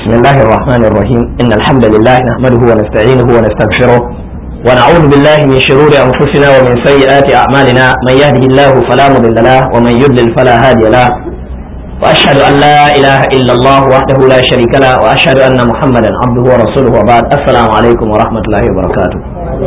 بسم الله الرحمن الرحيم إن الحمد لله نحمده ونستعينه ونستغفره ونعوذ بالله من شرور أنفسنا ومن سيئات أعمالنا من يهده الله فلا مضل له ومن يضلل فلا هادي له وأشهد أن لا إله إلا الله وحده لا شريك له وأشهد أن محمدا عبده ورسوله وبعد السلام عليكم ورحمة الله وبركاته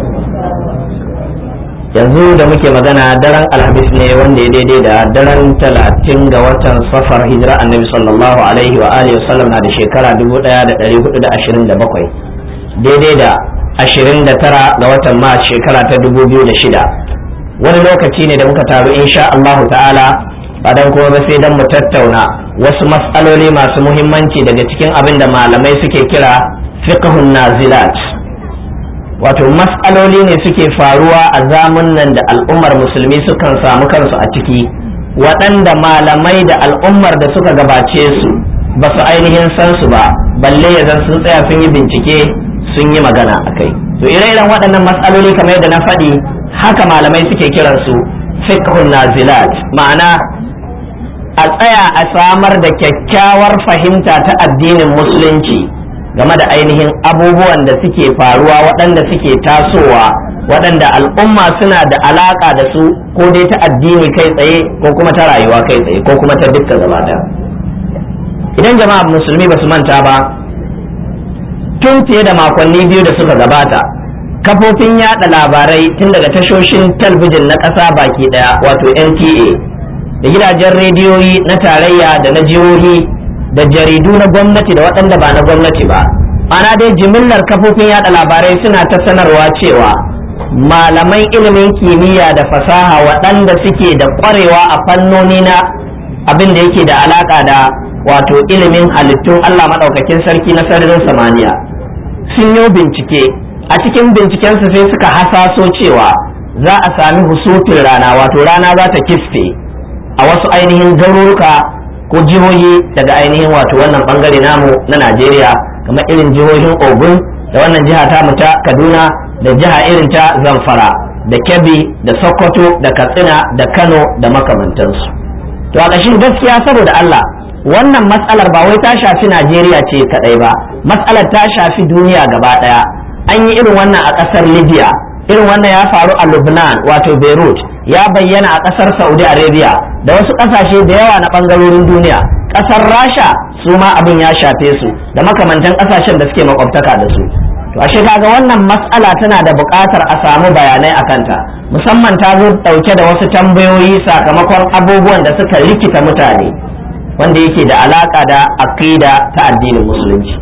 yanzu da muke magana daren alhamis ne wanda ya daidai da daren talatin ga watan safar hijira annabi sallallahu alaihi wa alihi wasallam na da shekara 1427 daidai da 29 ga watan mars shekara ta 2006 wani lokaci ne da muka taru insha Allah ta'ala ba dan kuma ba sai dan mu tattauna wasu mas'aloli masu muhimmanci daga cikin abin da malamai suke kira fiqhun nazilat wato matsaloli ne suke faruwa a zamun nan da al'ummar musulmi sukan samu kansu a ciki waɗanda malamai da al'ummar da suka gabace su ba su ainihin san su ba balle ya zan sun tsaya sun yi bincike sun yi magana a kai to ire-iren waɗannan matsaloli kamar yadda na faɗi haka malamai suke kiransu fiqhun nazilat ma'ana a tsaya a samar da kyakkyawar fahimta ta addinin musulunci game da ainihin abubuwan da suke faruwa waɗanda suke tasowa waɗanda al'umma suna da alaƙa da su ko dai ta addini kai tsaye ko kuma ta rayuwa kai tsaye ko kuma ta dukkan gabata idan jama'a musulmi ba su manta ba tun fiye da makonni biyu da suka gabata kafofin yada labarai tun daga tashoshin talbijin na ƙasa baki ɗaya wato nta da gidajen rediyoyi na tarayya da na jihohi da jaridu na gwamnati da waɗanda ba na gwamnati ba ana dai jimillar kafofin yada labarai suna ta sanarwa cewa malaman ilimin kimiyya da fasaha waɗanda suke da ƙwarewa a fannoni na abin da yake da alaƙa da wato ilimin halittun Allah maɗaukakin sarki na sararin samaniya sun yi bincike a cikin bincikensu sai suka hasaso cewa za a sami husufin rana wato rana za ta kisfe a wasu ainihin garuruka ko jihohi daga ainihin wato wannan bangare namu na Najeriya kamar irin jihohin Ogun da wannan jiha ta mu ta Kaduna da jiha irin ta Zamfara da Kebbi da Sokoto da Katsina da Kano da makamantansu to a ƙashin gaskiya saboda Allah wannan matsalar ba wai ta shafi Najeriya ce kadai ba matsalar ta shafi duniya gaba daya an yi irin wannan a ƙasar Libya irin wannan ya faru a Lubnan wato Beirut ya bayyana a ƙasar Saudi Arabia da wasu ƙasashe da yawa na ɓangarorin duniya ƙasar Rasha su ma abin ya shafe su da makamantan ƙasashen da suke makwabtaka da su to ashe kaga wannan matsala tana da buƙatar a samu bayanai a kanta musamman ta zo ɗauke da wasu tambayoyi sakamakon abubuwan da suka rikita mutane wanda yake da alaƙa da aƙida ta addinin musulunci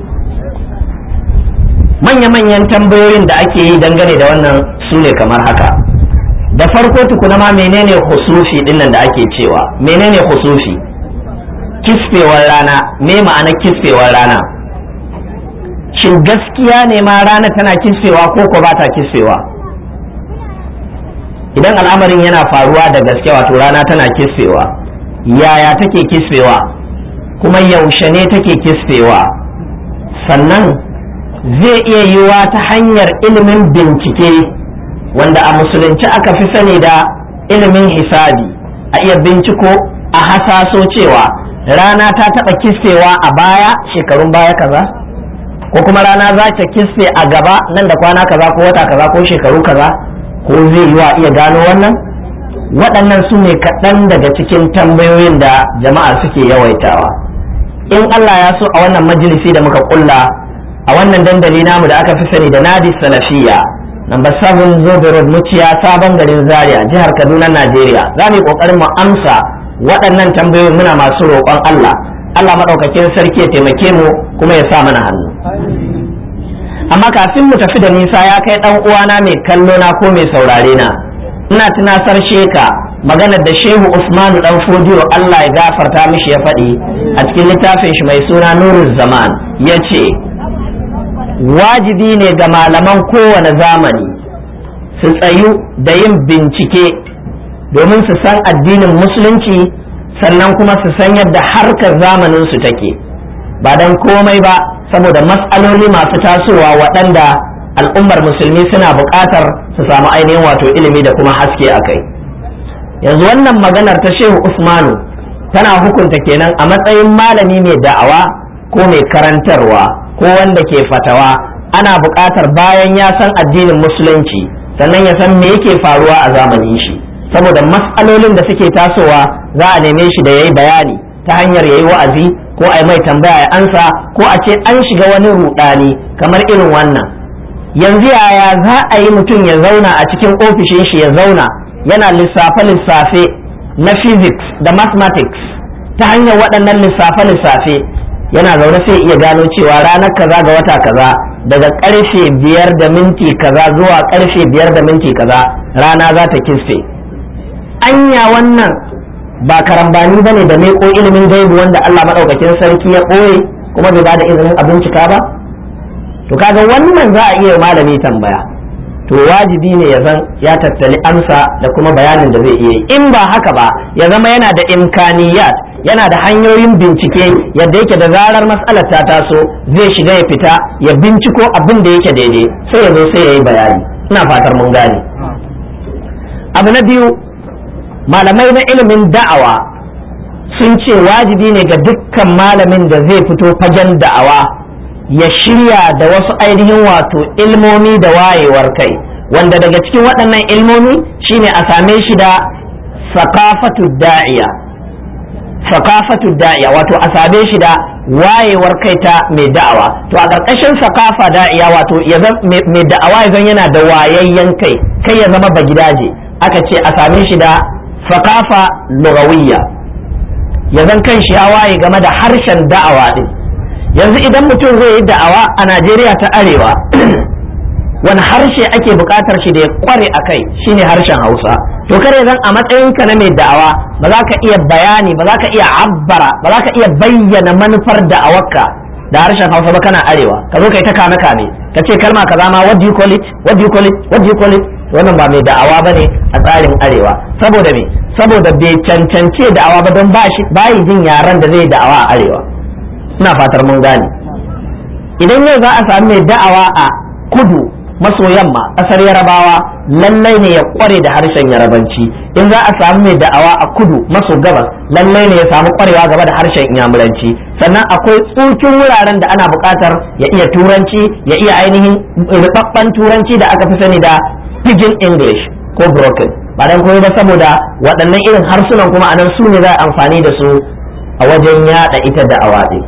manya-manyan tambayoyin da ake yi dangane da wannan su ne kamar haka da farko tukuna ma menene husufi dinnan da ake cewa menene husufi kisfewar rana me ma'ana kisfewar rana shin gaskiya ne ma rana tana kisfewa ko ko ba ta kisfewa idan al'amarin yana faruwa da gaske wato rana tana kisfewa yaya take kisfewa kuma yaushe ne take kisfewa sannan zai iya yiwa ta hanyar ilimin bincike wanda a musulunci aka fi sani da ilimin hisabi a iya binciko a hasaso cewa rana ta taɓa kisfewa a baya shekarun baya kaza ko kuma rana za ta kisfe a gaba nan da kwana kaza ko wata kaza ko shekaru kaza ko zai yi wa iya gano wannan waɗannan su ne kaɗan daga cikin tambayoyin da jama'a suke yawaitawa in Allah ya so a wannan majalisi da muka kulla a wannan dandali namu da aka fi sani da nadi salafiya number 7 zobe road muciya sabon garin zaria jihar kaduna najeriya za mu yi kokarin mu amsa waɗannan tambayoyi muna masu roƙon allah allah maɗaukakin sarki ya taimake mu kuma ya sa mana hannu amma kafin mu tafi da nisa ya kai ɗan uwana mai kallo na ko mai saurare na ina tunasar sheka maganar da shehu usmanu dan fodiyo allah ya gafarta mishi ya faɗi a cikin littafin shi mai suna nurul zaman ya ce wajibi ne ga malaman kowane zamani su tsayu da yin bincike domin su san addinin musulunci sannan kuma su san yadda harkar zamanin su take ba don komai ba saboda matsaloli masu tasowa waɗanda al'ummar musulmi suna buƙatar su samu ainihin wato ilimi da kuma haske a kai yanzu wannan maganar ta shehu usmanu tana hukunta kenan a matsayin malami mai da'awa ko mai karantarwa ko wanda ke fatawa ana buƙatar bayan ya san addinin musulunci sannan ya san me yake faruwa a zamanin shi saboda matsalolin da suke tasowa za a neme shi da ya yi bayani ta hanyar ya yi wa'azi ko a yi mai tambaya ya ansa ko a ce an shiga wani rudani kamar irin wannan yanzu yaya za a yi mutum ya zauna a cikin ofishin shi ya zauna yana lissafe-lissafe na physics da mathematics ta hanyar waɗannan lissafe-lissafe yana zaune sai iya gano cewa ranar kaza ga wata kaza daga karfe biyar da minti kaza zuwa karfe biyar da minti kaza rana za ta kisfe anya wannan ba karambani ba ne da ko ilimin gaibu wanda Allah maɗaukakin sarki ya ɓoye kuma bai ba da izinin a bincika ba to kaga wannan za a iya malami tambaya to wajibi ne ya zan ya tattali amsa da kuma bayanin da zai iya yi in ba haka ba ya zama yana da imkaniyat yana da hanyoyin bincike yadda yake da zarar matsalar ta taso zai shiga ya fita ya binciko abin da yake daidai sai ya zo sai ya yi bayani ina fatar mun gane abu na biyu malamai na ilimin da'awa sun ce wajibi ne ga dukkan malamin da zai fito fagen da'awa ya shirya da wasu ainihin wato ilmomi da wayewar kai wanda daga cikin waɗannan ilmomi shine a same shi da sakafatu da'iya sakafatu da'iya wato a same shi da wayewar kai ta mai da'awa to a ƙarƙashin sakafa da'iya wato mai da'awa ya zan yana da wayayyen kai kai ya zama bagidaje aka ce a same shi da sakafa lugawiyya ya zan kan shi ya waye game da harshen da'awa din yanzu idan mutum zai yi da'awa a najeriya ta arewa wani harshe ake buƙatar shi da ya kware a kai shine harshen hausa to kare zan a matsayinka na mai da'awa ba za ka iya bayani ba za ka iya abbara ba za ka iya bayyana manufar da'awarka da harshen hausa ba kana arewa ka zo kai ta kame kame ka ce kalma kaza ma what do you call it what do you call it what do you call it wannan ba mai da'awa bane a tsarin arewa saboda me saboda bai cancance da'awa ba don ba shi bayi jin yaran da zai da'awa a arewa ina fatar mun gane idan yau za a sami mai da'awa a kudu maso yamma ƙasar yarabawa lallai ne ya kware da harshen yarabanci in za a samu mai da'awa a kudu maso gabas lallai ne ya samu kwarewa game da harshen inyamuranci sannan akwai tsukin wuraren da ana buƙatar ya iya turanci ya iya ainihin rubabban turanci da aka fi sani da pidgin english ko broken ba dan komai ba saboda waɗannan irin harsunan kuma anan su ne za a amfani da su a wajen yada ita da'awa ɗin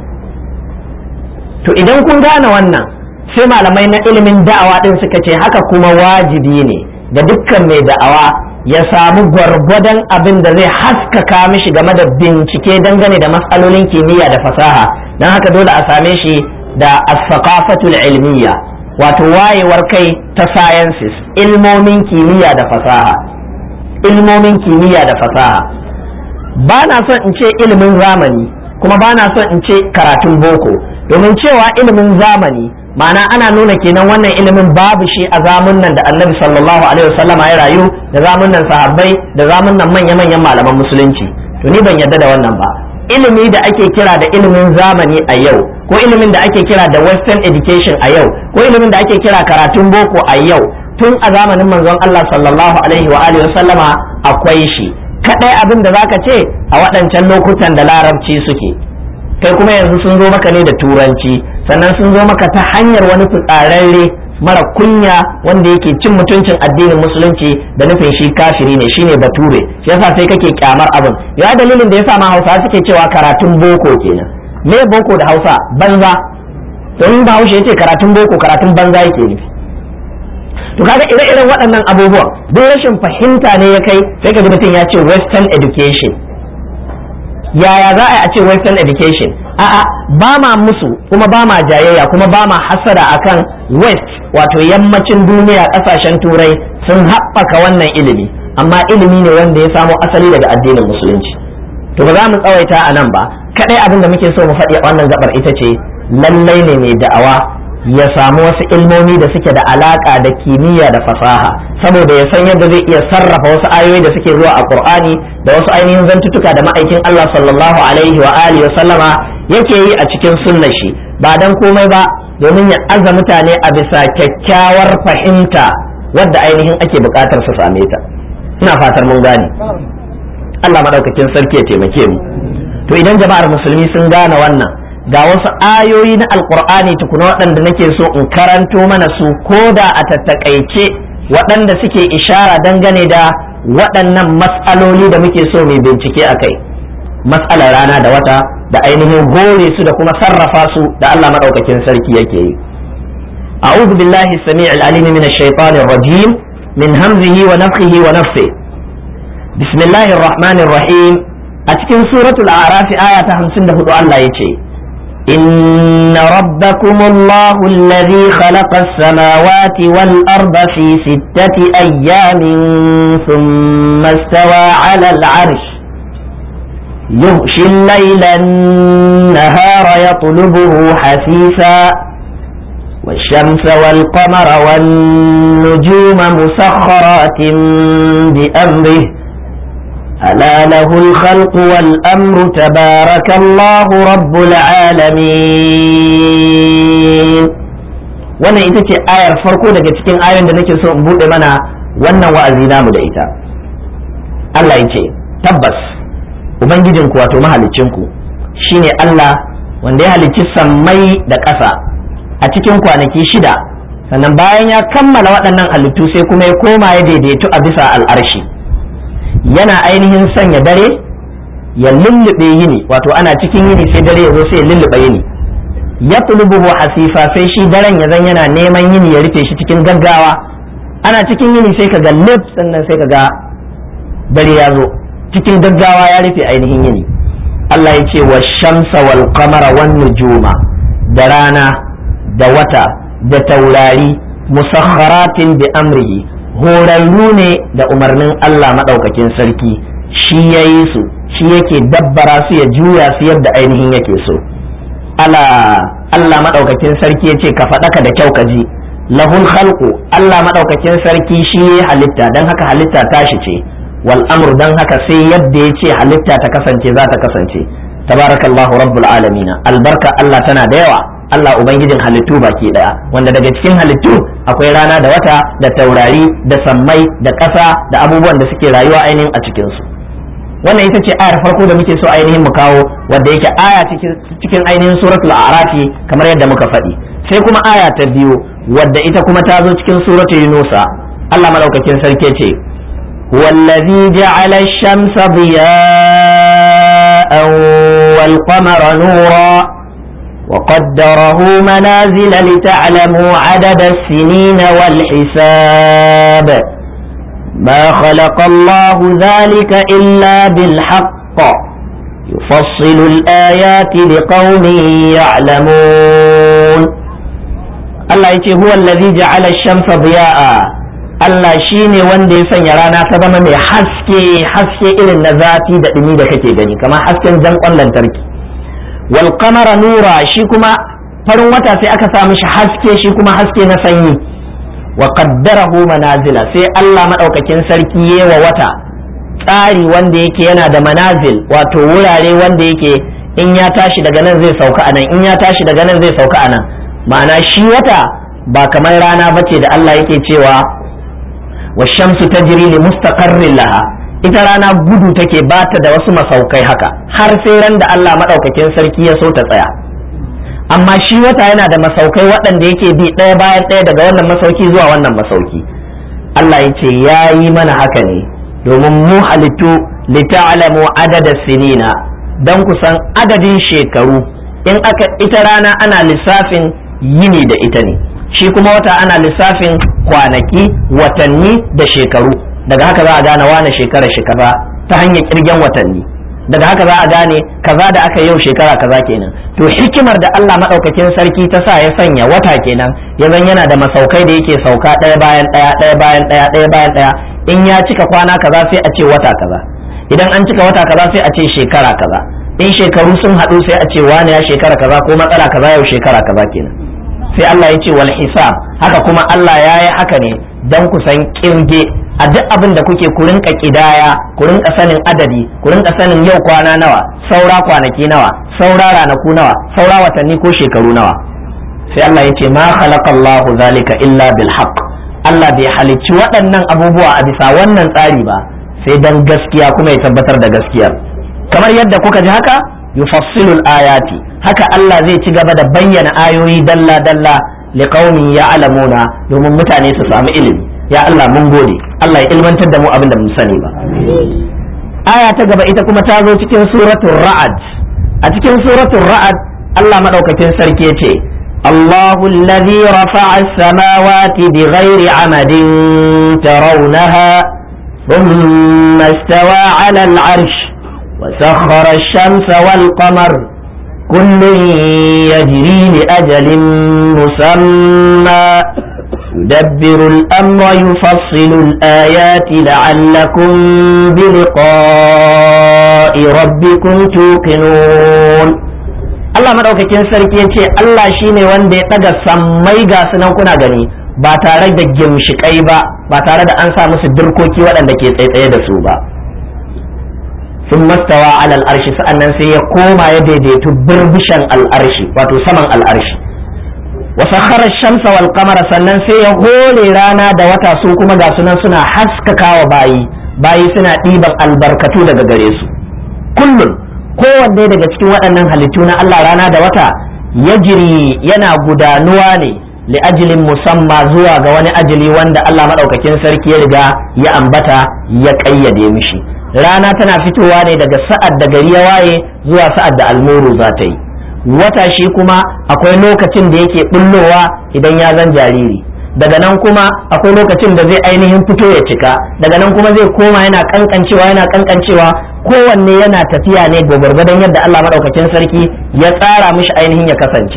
to idan kun gane wannan sai malamai na ilimin da'awa din suka ce haka kuma wajibi ne ga dukkan mai da'awa ya samu gwargwadon abin da zai haskaka mishi game da bincike dangane da matsalolin kimiyya da fasaha don haka dole a same shi da as-saqafatul ilmiya wato wayewar kai ta sciences ilmomin kimiyya da fasaha ilmomin kimiyya da fasaha ba na son in ce ilimin zamani kuma ba na son in ce karatun boko domin cewa ilimin zamani ma'ana ana nuna kenan wannan ilimin babu shi a zamunan da annabi sallallahu alaihi wasallam ya rayu da zamunan sahabbai da zamunan manya-manyan malaman musulunci to ni ban yarda da wannan ba ilimi da ake kira da ilimin zamani a yau ko ilimin da ake kira da western education a yau ko ilimin da ake kira karatun boko a yau tun a zamanin manzon Allah sallallahu alaihi wa alihi wasallama akwai shi kadai abin da zaka ce a waɗancan lokutan da larabci suke kai kuma yanzu sun zo maka ne da turanci sannan sun zo maka ta hanyar wani fitsararre mara kunya wanda yake cin mutuncin addinin musulunci da nufin shi kafiri ne shine bature shi yasa sai kake kyamar abin ya dalilin da yasa ma hausa suke cewa karatun boko kenan me boko da hausa banza to in bahaushe yace karatun boko karatun banza yake nufi to kaga ire-iren waɗannan abubuwan duk rashin fahimta ne ya kai sai ka ji mutum ya ce western education yaya za a ce western education a'a ba ma musu kuma ba ma jayayya kuma ba ma hasada akan west wato yammacin duniya kasashen turai sun haɓaka wannan ilimi amma ilimi ne wanda ya samo asali daga addinin musulunci to ba za mu tsawaita a nan ba kadai abin da muke so mu faɗi a wannan gabar ita ce lallai ne mai da'awa ya samu wasu ilmomi da suke da alaka da kimiyya da fasaha saboda ya san yadda zai iya sarrafa wasu ayoyi da suke zuwa a qur'ani da wasu ainihin zantutuka da ma'aikin Allah sallallahu alaihi wa alihi wa sallama yake yi a cikin sunnar shi ba dan komai ba domin ya aza mutane a bisa kyakkyawar fahimta wadda ainihin ake bukatar su same ta ina fatar mun gane Allah madaukakin sarki ya taimake mu to idan jama'ar musulmi sun gane wannan ga wasu ayoyi na alkur'ani tukuna waɗanda nake so in karanto mana su ko da a tattakaice waɗanda suke ishara dangane da waɗannan matsaloli da muke so mai bincike a kai matsalar rana da wata da ainihin gore su da kuma sarrafa su da Allah maɗaukakin sarki yake yi أعوذ بالله السميع العليم من الشيطان الرجيم من همزه ونفخه ونفثه بسم الله الرحمن الرحيم أتكن سورة الأعراف آية 54 الله يتشي إن ربكم الله الذي خلق السماوات والأرض في ستة أيام ثم استوى على العرش يغشي الليل النهار يطلبه حثيثا والشمس والقمر والنجوم مسخرات بأمره ألا له الخلق والأمر تبارك الله رب العالمين wannan ita ce ayar farko daga cikin ayoyin da nake so in buɗe mana wannan wa'azi namu da ita Allah ya ce tabbas ubangijinku wato mahalicinku shine Allah wanda ya halicci sammai da ƙasa a cikin kwanaki shida sannan bayan ya kammala waɗannan halittu sai kuma ya koma ya daidaitu a bisa al'arshi yana ainihin sanya dare ya lullube yini wato ana cikin yini sai dare ya zo sai ya lullube yini ya tulubuhu hasifa sai shi daren ya zan yana neman yini ya rufe shi cikin gaggawa ana cikin yini sai ka ga lif sannan sai ka ga dare ya zo cikin gaggawa ya rufe ainihin yini Allah ya ce wa shamsa wal qamara wan nujuma da rana da wata da taurari musakharatin bi amrihi horarru ne da umarnin Allah maɗaukakin sarki shi ya yi su shi yake dabbara su ya juya su yadda ainihin yake so ala Allah maɗaukakin sarki ya ce ka faɗaka da kyau ka ji lahul khalqu Allah maɗaukakin sarki shi ya halitta don haka halitta tashi ce wal amr don haka sai yadda ya ce halitta ta kasance za ta kasance tabarakallahu rabbul alamina albarka Allah tana da yawa Allah Ubangijin halittu baki daya wanda daga cikin halittu akwai rana da wata da taurari da sammai da ƙasa da abubuwan da suke rayuwa ainihin a cikinsu wannan ita ce ayar farko da muke so ainihin mu kawo wadda yake aya cikin ainihin suratul a'rafi kamar yadda muka faɗi sai kuma aya ta biyu wadda ita kuma ta zo cikin suratul yunusa Allah madaukakin sarki ce والذي جعل الشمس ضياء والقمر نورا وقدره منازل لتعلموا عدد السنين والحساب ما خلق الله ذلك إلا بالحق يفصل الآيات لقوم يعلمون الله يتي هو الذي جعل الشمس ضياء Allah shi ne wanda ya sanya rana ta zama mai haske haske irin na zafi da ɗumi da kake gani kamar hasken jan lantarki wal qamara nura shi kuma farin wata sai aka sa mishi haske shi kuma haske na sanyi wa qaddarahu manazila sai Allah madaukakin sarki yewa wata tsari wanda yake yana da manazil wato wurare wanda yake in ya tashi daga nan zai sauka anan in ya tashi daga nan zai sauka anan ma'ana shi wata ba kamar rana bace da Allah yake cewa wa shamsu tajri li mustaqarrin laha ita rana gudu take bata da wasu masaukai haka har sai ran da Allah madaukakin sarki ya so ta tsaya amma shi wata yana da masaukai waɗanda yake bi ɗaya bayan ɗaya daga wannan masauki zuwa wannan masauki Allah ya ce ya yi mana haka ne domin mu halittu lita'alamu adada sinina don kusan adadin shekaru in aka ita rana ana lissafin yini da ita ne shi kuma wata ana lissafin kwanaki watanni da shekaru daga haka za a gane wane shekara shekara ta hanyar kirgen watanni daga haka za a gane kaza da aka yau shekara kaza kenan to hikimar da Allah madaukakin sarki ta sa ya sanya wata kenan ya zan yana da masaukai da yake sauka ɗaya bayan ɗaya ɗaya bayan ɗaya ɗaya bayan ɗaya in ya cika kwana kaza sai a ce wata kaza idan an cika wata kaza sai a ce shekara kaza in shekaru sun haɗu sai a ce wane ya shekara kaza ko matsala kaza yau shekara kaza kenan sai Allah ya ce wal hisab haka kuma Allah ya yi haka ne dan ku san kirge a duk abin da kuke ku rinka kidaya ku rinka sanin adadi ku rinka sanin yau kwana nawa saura kwanaki nawa saura ranaku nawa saura watanni ko shekaru nawa sai Allah ya ce ma khalaqallahu zalika illa bil haqq Allah bai halicci waɗannan abubuwa a bisa wannan tsari ba sai dan gaskiya kuma ya tabbatar da gaskiyar kamar yadda kuka ji haka yufassilul ayati haka Allah zai ci gaba da bayyana ayoyi dalla dalla liqaumin ya'lamuna domin mutane su samu ilimi ya Allah mun gode Allah ya ilmantar da mu abin da mun sani ba aya ta gaba ita kuma ta zo cikin suratul ra'ad a cikin suratul ra'ad Allah madaukakin sarki yace الله الذي رفع السماوات بغير عمد ترونها ثم استوى على العرش وسخر الشمس والقمر كل يجري لأجل مسمى يدبر الأمر يفصل الآيات لعلكم بلقاء ربكم توقنون Allah madaukakin sarki ya ce Allah shine wanda ya ɗaga sammai ga sunan kuna gani ba tare da gimshikai ba ba tare da an sa musu dirkoki waɗanda ke tsaitsaye da su ba sun mastawa alal arshi sa'annan sai ya koma ya daidaitu birbishan al'arshi wato saman al'arshi wa sakhara shamsa wal qamara sannan sai ya hore rana da wata su kuma ga sunan suna haskakawa bayi bayi suna ɗiban albarkatu daga gare su kullum kowanne daga cikin waɗannan halittu na Allah rana da wata ya jiri yana gudanuwa ne li ajilin musamma zuwa ga wani ajili wanda Allah maɗaukakin sarki ya riga ya ambata ya ƙayyade mishi rana tana fitowa ne daga sa'ad da gari ya waye zuwa sa'ad da almuru za ta yi wata shi kuma akwai lokacin da yake bullowa idan ya zan jariri daga nan kuma akwai lokacin da zai ainihin fito ya cika daga nan kuma zai koma yana kankancewa yana kankancewa kowanne yana tafiya ne da gwargwadon yadda Allah madaukakin sarki ya tsara mishi ainihin ya kasance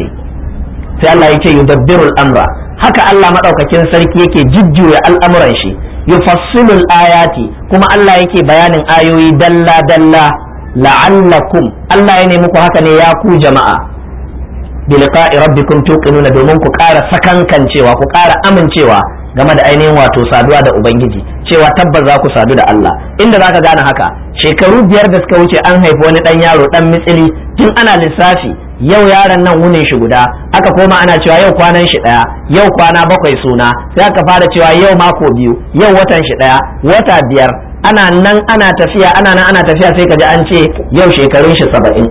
sai Allah ya ce yudabbirul amra haka Allah madaukakin sarki yake jujjuya al'amuran shi yufassilul ayati kuma Allah yake bayanin ayoyi dalla dalla la'allakum Allah ya nemi ku haka ne ya ku jama'a biliqa'i rabbikum tuqinuna domin ku ƙara sakankancewa ku ƙara amincewa game da ainihin wato saduwa da ubangiji cewa tabbas za ku sadu da Allah inda zaka gane haka shekaru biyar da suka wuce an haifi wani dan yaro dan mitsili tun ana lissafi yau yaron nan wunin shi guda aka koma ana cewa yau kwanan shi daya yau kwana bakwai suna sai aka fara cewa yau mako biyu yau watan shi daya wata biyar ana nan ana tafiya ana nan ana tafiya sai kaji an ce yau shekarun shi saba'in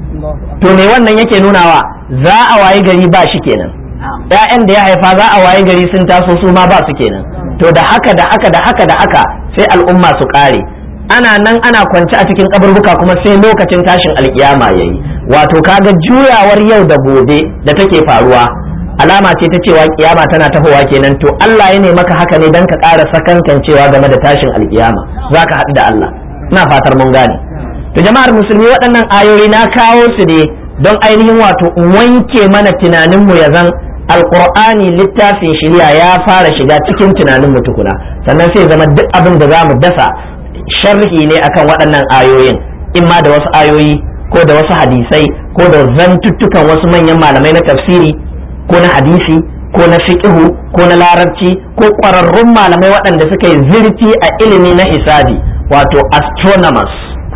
to me wannan yake nunawa za a wayi gari ba shi kenan ‘ya'yan da ya haifa za a wayi gari sun taso su ma ba su kenan to da haka da haka da haka da haka sai al'umma su ƙare ana nan ana kwance a cikin kaburbuka kuma sai lokacin tashin alkiyama yayi wato kaga juyawar yau da gobe da take faruwa alama ce ta cewa kiyama tana tahowa kenan to Allah ya ne maka haka ne dan ka ƙara sakankancewa game da tashin alkiyama zaka haɗu da Allah ina fatar mun gane to jama'ar musulmi waɗannan ayoyi na kawo su ne don ainihin wato wanke mana tunaninmu ya zan alkur'ani littafin shari'a ya fara shiga cikin tunaninmu tukuna sannan sai zama duk abin da za mu dasa sharhi ne akan waɗannan ayoyin imma da wasu ayoyi ko da wasu hadisai ko da zantuttukan wasu manyan malamai na tafsiri ko na hadisi ko na fiqhu ko na larabci ko ƙwararrun malamai waɗanda suka yi zurfi a ilimi na hisabi wato astronomers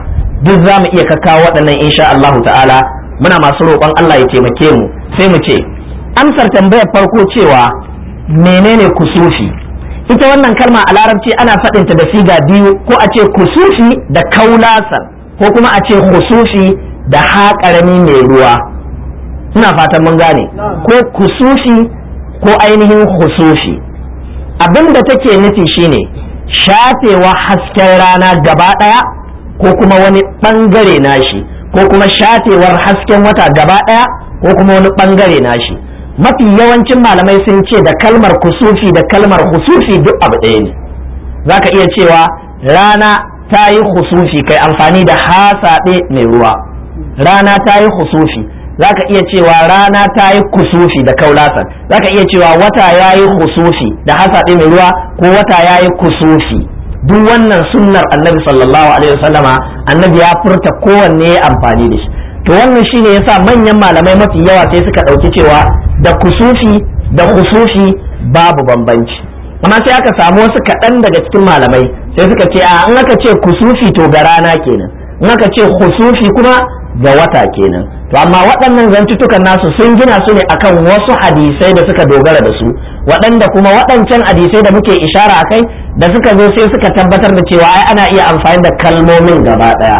duk za mu iya kakkawo waɗannan insha Allah ta'ala muna masu roƙon Allah ya taimake mu sai mu ce amsar tambayar farko cewa menene kusufi ita wannan kalma a larabci ana faɗinta da siga biyu ko a ce kusufi da kaulasan ko kuma a ce kusufi da haƙarami mai ruwa ina fatan mun gane ko kusufi ko ainihin husufi abin da take nufi shine shafewa hasken rana gaba ɗaya ko kuma wani ɓangare nashi ko kuma shafewar hasken wata gaba ɗaya ko kuma wani ɓangare nashi mafi yawancin malamai sun ce da kalmar kusufi da kalmar husufi duk abu ɗaya ne za ka iya cewa rana ta yi husufi kai amfani da hasaɓe mai ruwa rana ta yi husufi za ka iya cewa rana ta yi kusufi da kaulasan za ka iya cewa wata ya yi husufi da hasaɓe mai ruwa ko wata ya yi kusufi duk wannan sunnar annabi sallallahu alaihi wasallama annabi ya furta kowanne ya amfani da shi to wannan shine yasa manyan malamai mafi yawa sai suka ɗauki cewa da kusufi da kusufi babu bambanci amma sai aka samu wasu kaɗan daga cikin malamai sai suka ce a in aka ce kusufi to ga rana kenan in aka ce kusufi kuma ga wata kenan to amma waɗannan zantutukan nasu sun gina su ne akan wasu hadisai da suka dogara da su waɗanda kuma waɗancan hadisai da muke ishara a kai da suka zo sai suka tabbatar da cewa ai ana iya amfani da kalmomin gaba ɗaya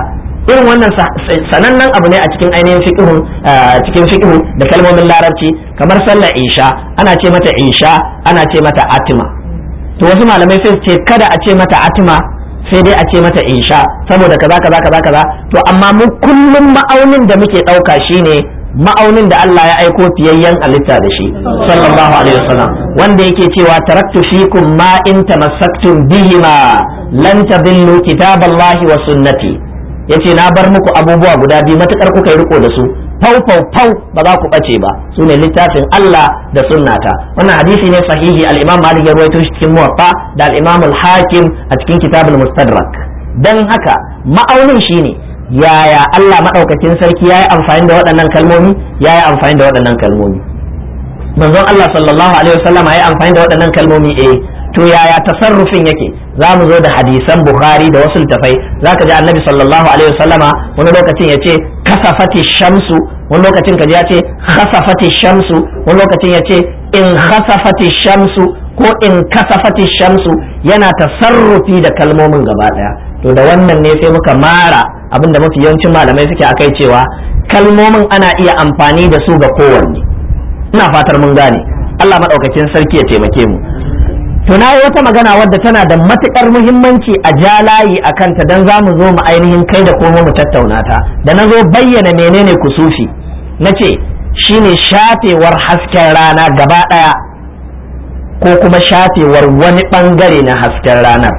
irin wannan sanannen abu ne a cikin ainihin fiqhu cikin fiqhu da kalmomin larabci kamar sallar isha ana ce mata isha ana ce mata atima to wasu malamai sai ce kada a ce mata atima sai dai a ce mata isha saboda kaza kaza kaza kaza to amma mu kullum ma'aunin da muke ɗauka shine ma'aunin da Allah ya aiko fiyayyen halitta da shi sallallahu alaihi wasallam wanda yake cewa taraktu fikum ma in tamassaktum bihima lan tadillu kitaballahi wa sunnati yace na bar muku abubuwa guda biyu matukar kuka yi riko da su fau fau fau ba za ku bace ba su ne littafin Allah da sunnata wannan hadisi ne sahihi al-Imam Malik ya rawaito shi cikin Muwatta da al-Imam al-Hakim a cikin Kitabul Mustadrak dan haka ma'aunin shine yaya Allah madaukakin sarki yayi amfani da waɗannan kalmomi yayi amfani da waɗannan kalmomi manzon Allah sallallahu alaihi wasallam yayi amfani da waɗannan kalmomi eh to yaya tasarrufin yake za mu zo da hadisan bukhari da wasu littafai za ka ji annabi sallallahu alaihi wasallama wani lokacin ya ce kasafati shamsu wani lokacin ka ji ya ce khasafati shamsu wani lokacin ya ce in khasafati shamsu ko in kasafati shamsu yana tasarrufi da kalmomin gaba daya to da wannan ne sai muka mara abin da mafi yawancin malamai suke akai cewa kalmomin ana iya amfani da su ga kowanne ina fatar mun gane Allah maɗaukakin sarki ya taimake mu to na yi wata magana wadda tana da matukar muhimmanci a ja layi a kanta don za mu zo mu ainihin kai da kuma mu tattauna ta da na zo bayyana menene kusufi na ce shine shafewar hasken rana gaba ɗaya ko kuma shafewar wani ɓangare na hasken ranar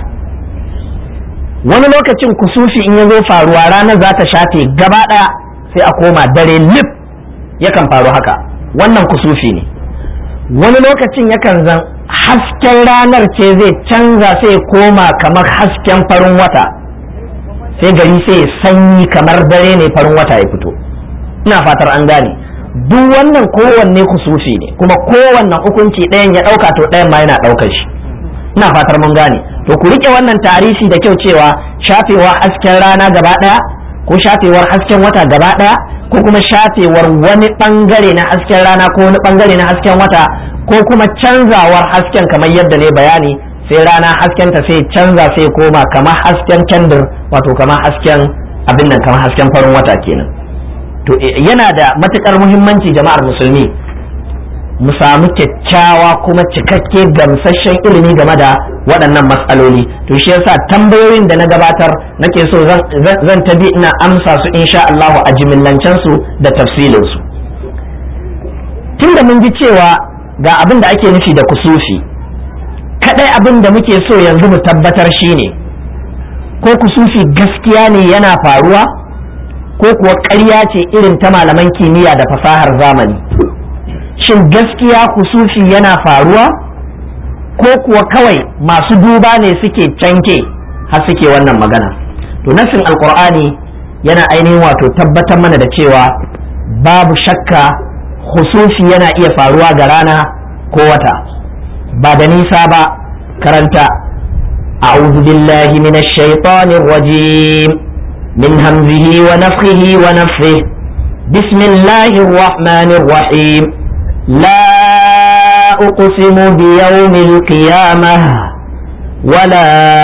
wani lokacin kusufi in ya zo faruwa ranar za ta shafe gaba ɗaya sai a koma dare lif yakan faru haka wannan kusufi ne wani lokacin yakan zan hasken ranar ce zai canza sai koma kamar hasken farin wata sai gari sai sanyi kamar dare ne farin wata ya fito ina fatar an gane duk wannan kowanne kusufi ne kuma kowanne hukunci ɗayan ya ɗauka to ɗayan ma yana ɗaukar shi ina fatar mun gane to ku rike wannan tarihi da kyau cewa shafewar hasken rana gaba ɗaya ko shafewar hasken wata gaba ɗaya ko kuma shafewar wani ɓangare na hasken rana ko wani ɓangare na hasken wata ko kuma canzawar hasken kamar yadda ne bayani sai rana haskenta sai canza sai koma kamar hasken kendir wato kamar hasken abin nan kamar hasken farin wata kenan to yana da matukar muhimmanci jama'ar musulmi mu samu kyakkyawa kuma cikakke gamsasshen ilimi game da waɗannan matsaloli to shi yasa tambayoyin da na gabatar nake so zan tabi ina amsa su insha Allah a jimillancen su da tafsilin su tunda mun ji cewa ga abin da ake nufi da kusufi kadai abin da muke so yanzu mu tabbatar shine ko kusufi gaskiya ne yana faruwa ko kuwa ƙarya ce irin ta malaman kimiyya da fasahar zamani shin gaskiya kusufi yana faruwa ko kuwa kawai masu duba ne suke canke har suke wannan magana to nassin alkur'ani yana ainihin wato tabbatar mana da cewa babu shakka husufi yana iya faruwa ga rana ko wata ba da nisa ba karanta a'udhu billahi minash shaitanir rajim min hamzihi wa nafthihi wa nafthihi bismillahir rahmanir rahim la uqsimu biyawmil qiyamah ولا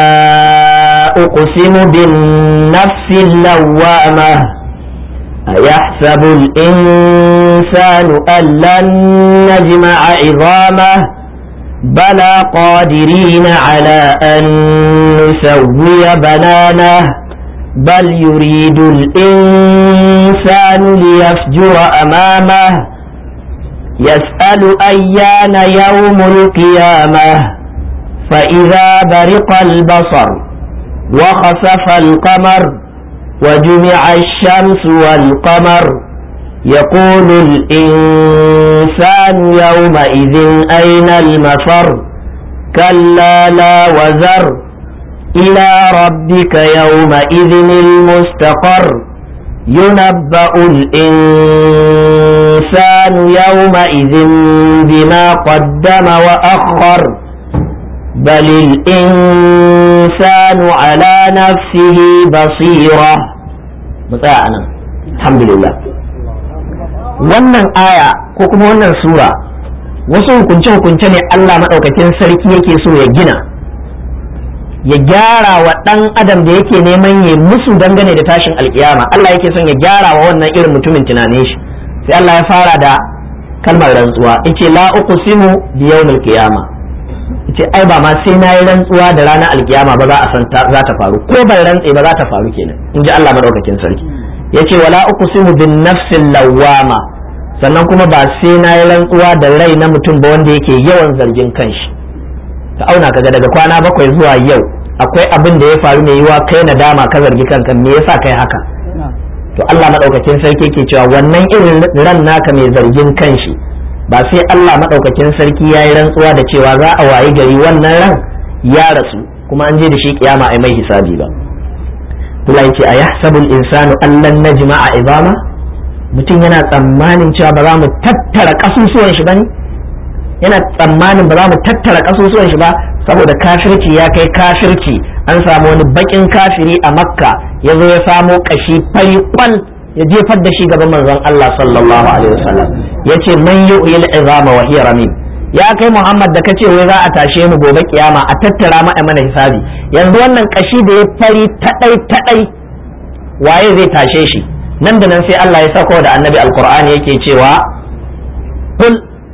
أقسم بالنفس اللوامة أيحسب الإنسان أن لن نجمع عظامه بلى قادرين على أن نسوي بنانه بل يريد الإنسان ليفجر أمامه يسأل أيان يوم القيامة فإذا برق البصر وخسف القمر وجمع الشمس والقمر يقول الإنسان يومئذ أين المفر كلا لا وزر إلى ربك يومئذ المستقر ينبأ الإنسان يومئذ بما قدم وأخر بل الإنسان على نفسه بصيرة متاعنا الحمد لله wannan aya ko kuma wannan sura wasu hukunce-hukunce ne Allah maɗaukakin sarki yake so ya gina ya gyara wa ɗan adam da yake neman ya musu dangane da tashin alkiyama Allah yake son ya gyara wa wannan irin mutumin tunanin shi sai Allah ya fara da kalmar rantsuwa yace la uqsimu bi yawmil qiyama yace ai ba ma sai na yi rantsuwa da ranar alkiyama ba za a san za ta faru ko ban rantse ba za ta faru kenan in ji Allah madaukakin sarki yace wala uqsimu bin nafsil lawwama sannan kuma ba sai na yi rantsuwa da rai na mutum ba wanda yake yawan zargin kanshi ka auna kaga daga kwana bakwai zuwa yau akwai abin da ya faru mai yiwa kai nadama ka zargi kanka me yasa kai haka to Allah madaukakin sarki ke cewa wannan irin ran naka mai zargin kanshi ba sai Allah madaukakin sarki ya yi rantsuwa da cewa za a wayi gari wannan ran ya rasu kuma an je da shi kiyama ai mai hisabi ba Allah yace a yahsabul insanu allan najma'a izama mutum yana tsammanin cewa ba za mu tattara kasusuwan shi bane yana tsammanin ba za mu tattara kasusuwan shi ba saboda kafirci ya kai kafirci an samu wani bakin kafiri a makka ya zo ya samo kashi fari kwal ya jefar da shi gaban manzon Allah sallallahu alaihi wasallam yace man yu'il izama wa hiya ramim ya kai Muhammad da kace wai za a tashe mu gobe kiyama a tattara mu mana hisabi yanzu wannan kashi da ya fari tadai tadai waye zai tashe shi nan da nan sai Allah ya sako da annabi alqur'ani yake cewa kul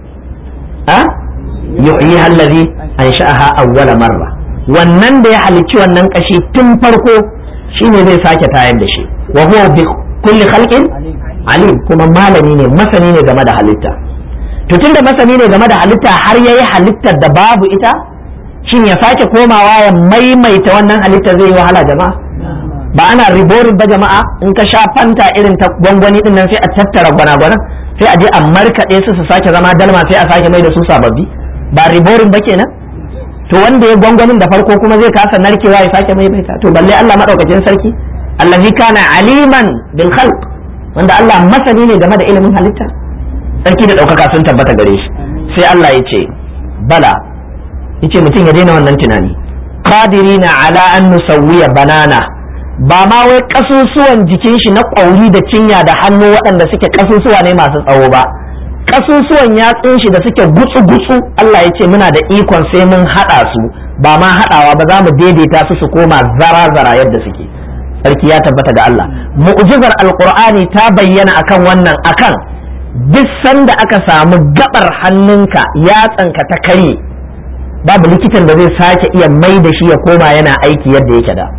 a yuhyiha allazi ansha'aha awwala marra wannan da ya halicci wannan kashi tun farko shine zai sake tayar da shi wa huwa bi kulli khalqin alim kuma malami ne masani ne game da halitta to tunda masani ne game da halitta har yayi halittar da babu ita shin ya sake komawa ya maimaita wannan halitta zai yi wahala jama'a ba ana riborin ba jama'a in ka sha fanta irin ta gwangwani din nan sai a tattara gwana-gwana sai a je a markaɗe su su sake zama dalma sai a sake mai da su sababbi ba riborin ba kenan to wanda ya gwangwanin da farko kuma zai kasa narkewa ya sake mai baita to balle Allah madaukakin sarki allazi kana aliman bil khalq wanda Allah masani ne game da ilimin halitta sarki da daukaka sun tabbata gare shi sai Allah ya ce bala yace mutum ya daina wannan tunani qadirina ala an nusawwiya banana ba ma wai kasusuwan jikin shi na ƙwauri da cinya da hannu waɗanda suke kasusuwa ne masu tsawo ba kasusuwan yatsun shi da suke gutsu-gutsu Allah ya ce muna da ikon sai mun haɗa su ba ma haɗawa ba za mu daidaita su su koma zara-zara yadda suke sarki ya tabbata ga Allah mu'jizar alqur'ani ta bayyana akan wannan akan duk sanda aka samu gabar hannunka yatsanka ta karye babu likitan da zai sake iya mai da shi ya koma yana aiki yadda yake da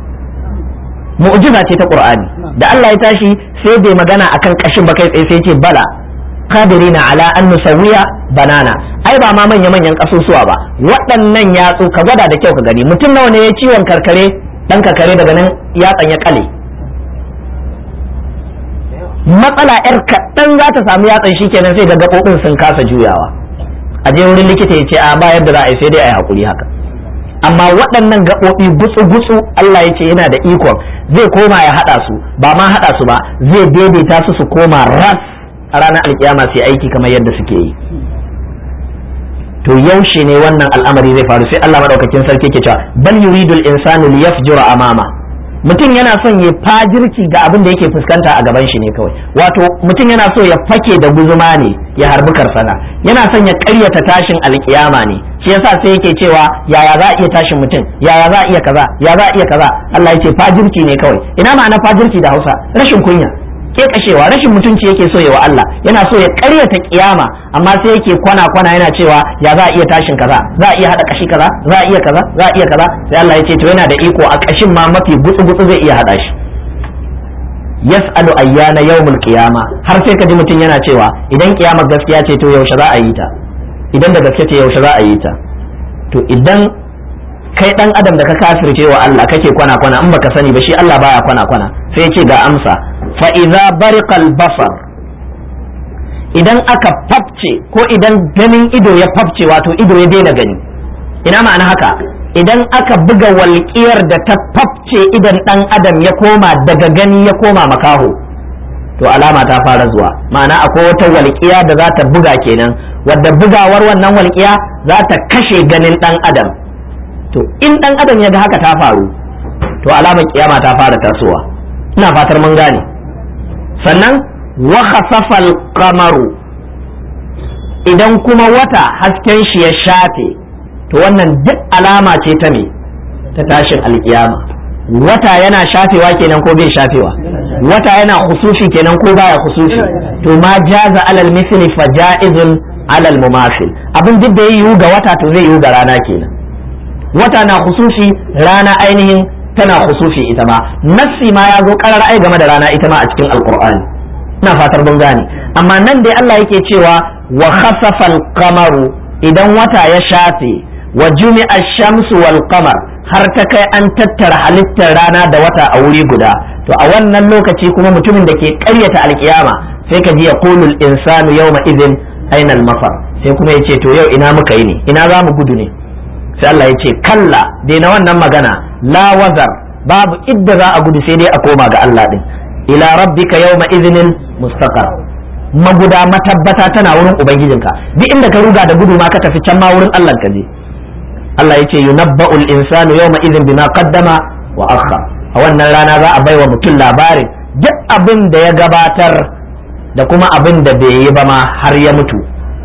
mu'jiza ce ta qur'ani da Allah ya tashi sai bai magana akan kashin ba kai tsaye sai ce bala qadirina ala an nusawiya banana ai ba ma manya manyan kasusuwa ba waɗannan yatsu ka gwada da kyau ka gani mutum nawa ne ya ciwon karkare dan karkare daga nan yatsan ya kale matsala yar kaɗan za ta samu yatsan shi kenan sai ga gaɓoɓin sun kasa juyawa a je wurin likita ya ce a ba yadda za a yi sai dai a yi haƙuri haka amma waɗannan gaɓoɓi gutsu-gutsu Allah ya ce yana da ikon zai koma ya haɗa su ba ma haɗa su ba zai daidaita su su koma ras a ranar alkiyama sai aiki kamar yadda suke yi to yaushe ne wannan al'amari zai faru sai Allah madaukakin sarki ke cewa bal yuridul insanu liyafjura amama mutum yana son ya fajirci ga abin da yake fuskanta a gaban shi ne kawai wato mutum yana so ya fake da guzuma ne ya harbi karsana yana son ya ƙaryata tashin alkiyama ne shi yasa sai yake cewa yaya za a iya tashin mutum yaya za a iya kaza ya za a iya kaza Allah ya ce fajirci ne kawai ina ma'ana fajirci da Hausa rashin kunya ke kashewa rashin mutunci yake so ya wa Allah yana so ya ƙaryata kiyama amma sai yake kwana kwana yana cewa ya za a iya tashin kaza za a iya hada kashi kaza za a iya kaza za a iya kaza sai Allah ya ce to yana da iko a kashin ma mafi gutsu gutsu zai iya hada shi yas'alu ayyana yawmul qiyama har sai ka ji mutum yana cewa idan kiyamar gaskiya ce to yaushe za a yi ta idan da gaske ce yaushe za a yi ta to idan kai dan adam da ka kafirce wa Allah kake kwana kwana in baka sani ba shi Allah baya kwana kwana sai ya ce ga amsa fa idza bariqal basar idan aka fafce ko idan ganin ido ya fafce wato ido ya daina gani ina ma'ana haka idan aka buga walƙiyar da ta fafce idan dan adam ya koma daga gani ya koma makaho to alama ta fara zuwa ma'ana akwai wata walƙiya da za ta buga kenan wadda bugawar wannan walƙiya za ta kashe ganin dan adam to in dan adam ya ga haka ta faru to alamar kiyama ta fara tasowa ina fatar mun gane sannan wa khasafal qamaru idan kuma wata hasken shi ya shafe to wannan duk alama ce ta me ta tashin alkiyama wata yana shafewa kenan ko bai shafewa wata yana khusufi kenan ko baya khusufi to ma jaza alal misli fa jaizun alal mumasil abin duk da ya yiwu ga wata to zai yiwu ga rana kenan wata na khusufi rana ainihin tana khusufi ita ma nassi ma ya zo karar ai game da rana ita ma a cikin alqur'ani ina fatar mun gane amma nan dai Allah yake cewa wa khasafa al-qamaru idan wata ya shafe wa jumi'a shamsu wal qamar har ta kai an tattara halittar rana da wata a wuri guda to a wannan lokaci kuma mutumin da ke ƙaryata alkiyama sai ka ji ya qulul insanu yawma idhin aina al-mafar sai kuma ya ce to yau ina muka yi ne ina za mu gudu ne sai Allah ya ce kalla daina wannan magana la wazar babu idda za a gudu sai dai a koma ga Allah din ila rabbika yawma idhnin mustaqar maguda matabbata tana wurin ubangijinka duk inda ka ruga da gudu ma ka tafi can ma wurin Allah ka je Allah ya ce yunabba'ul insanu yawma idhin bima qaddama wa akhar a wannan rana za a baiwa mutum labarin duk abin da ya gabatar da kuma abin da bai yi ba ma har ya mutu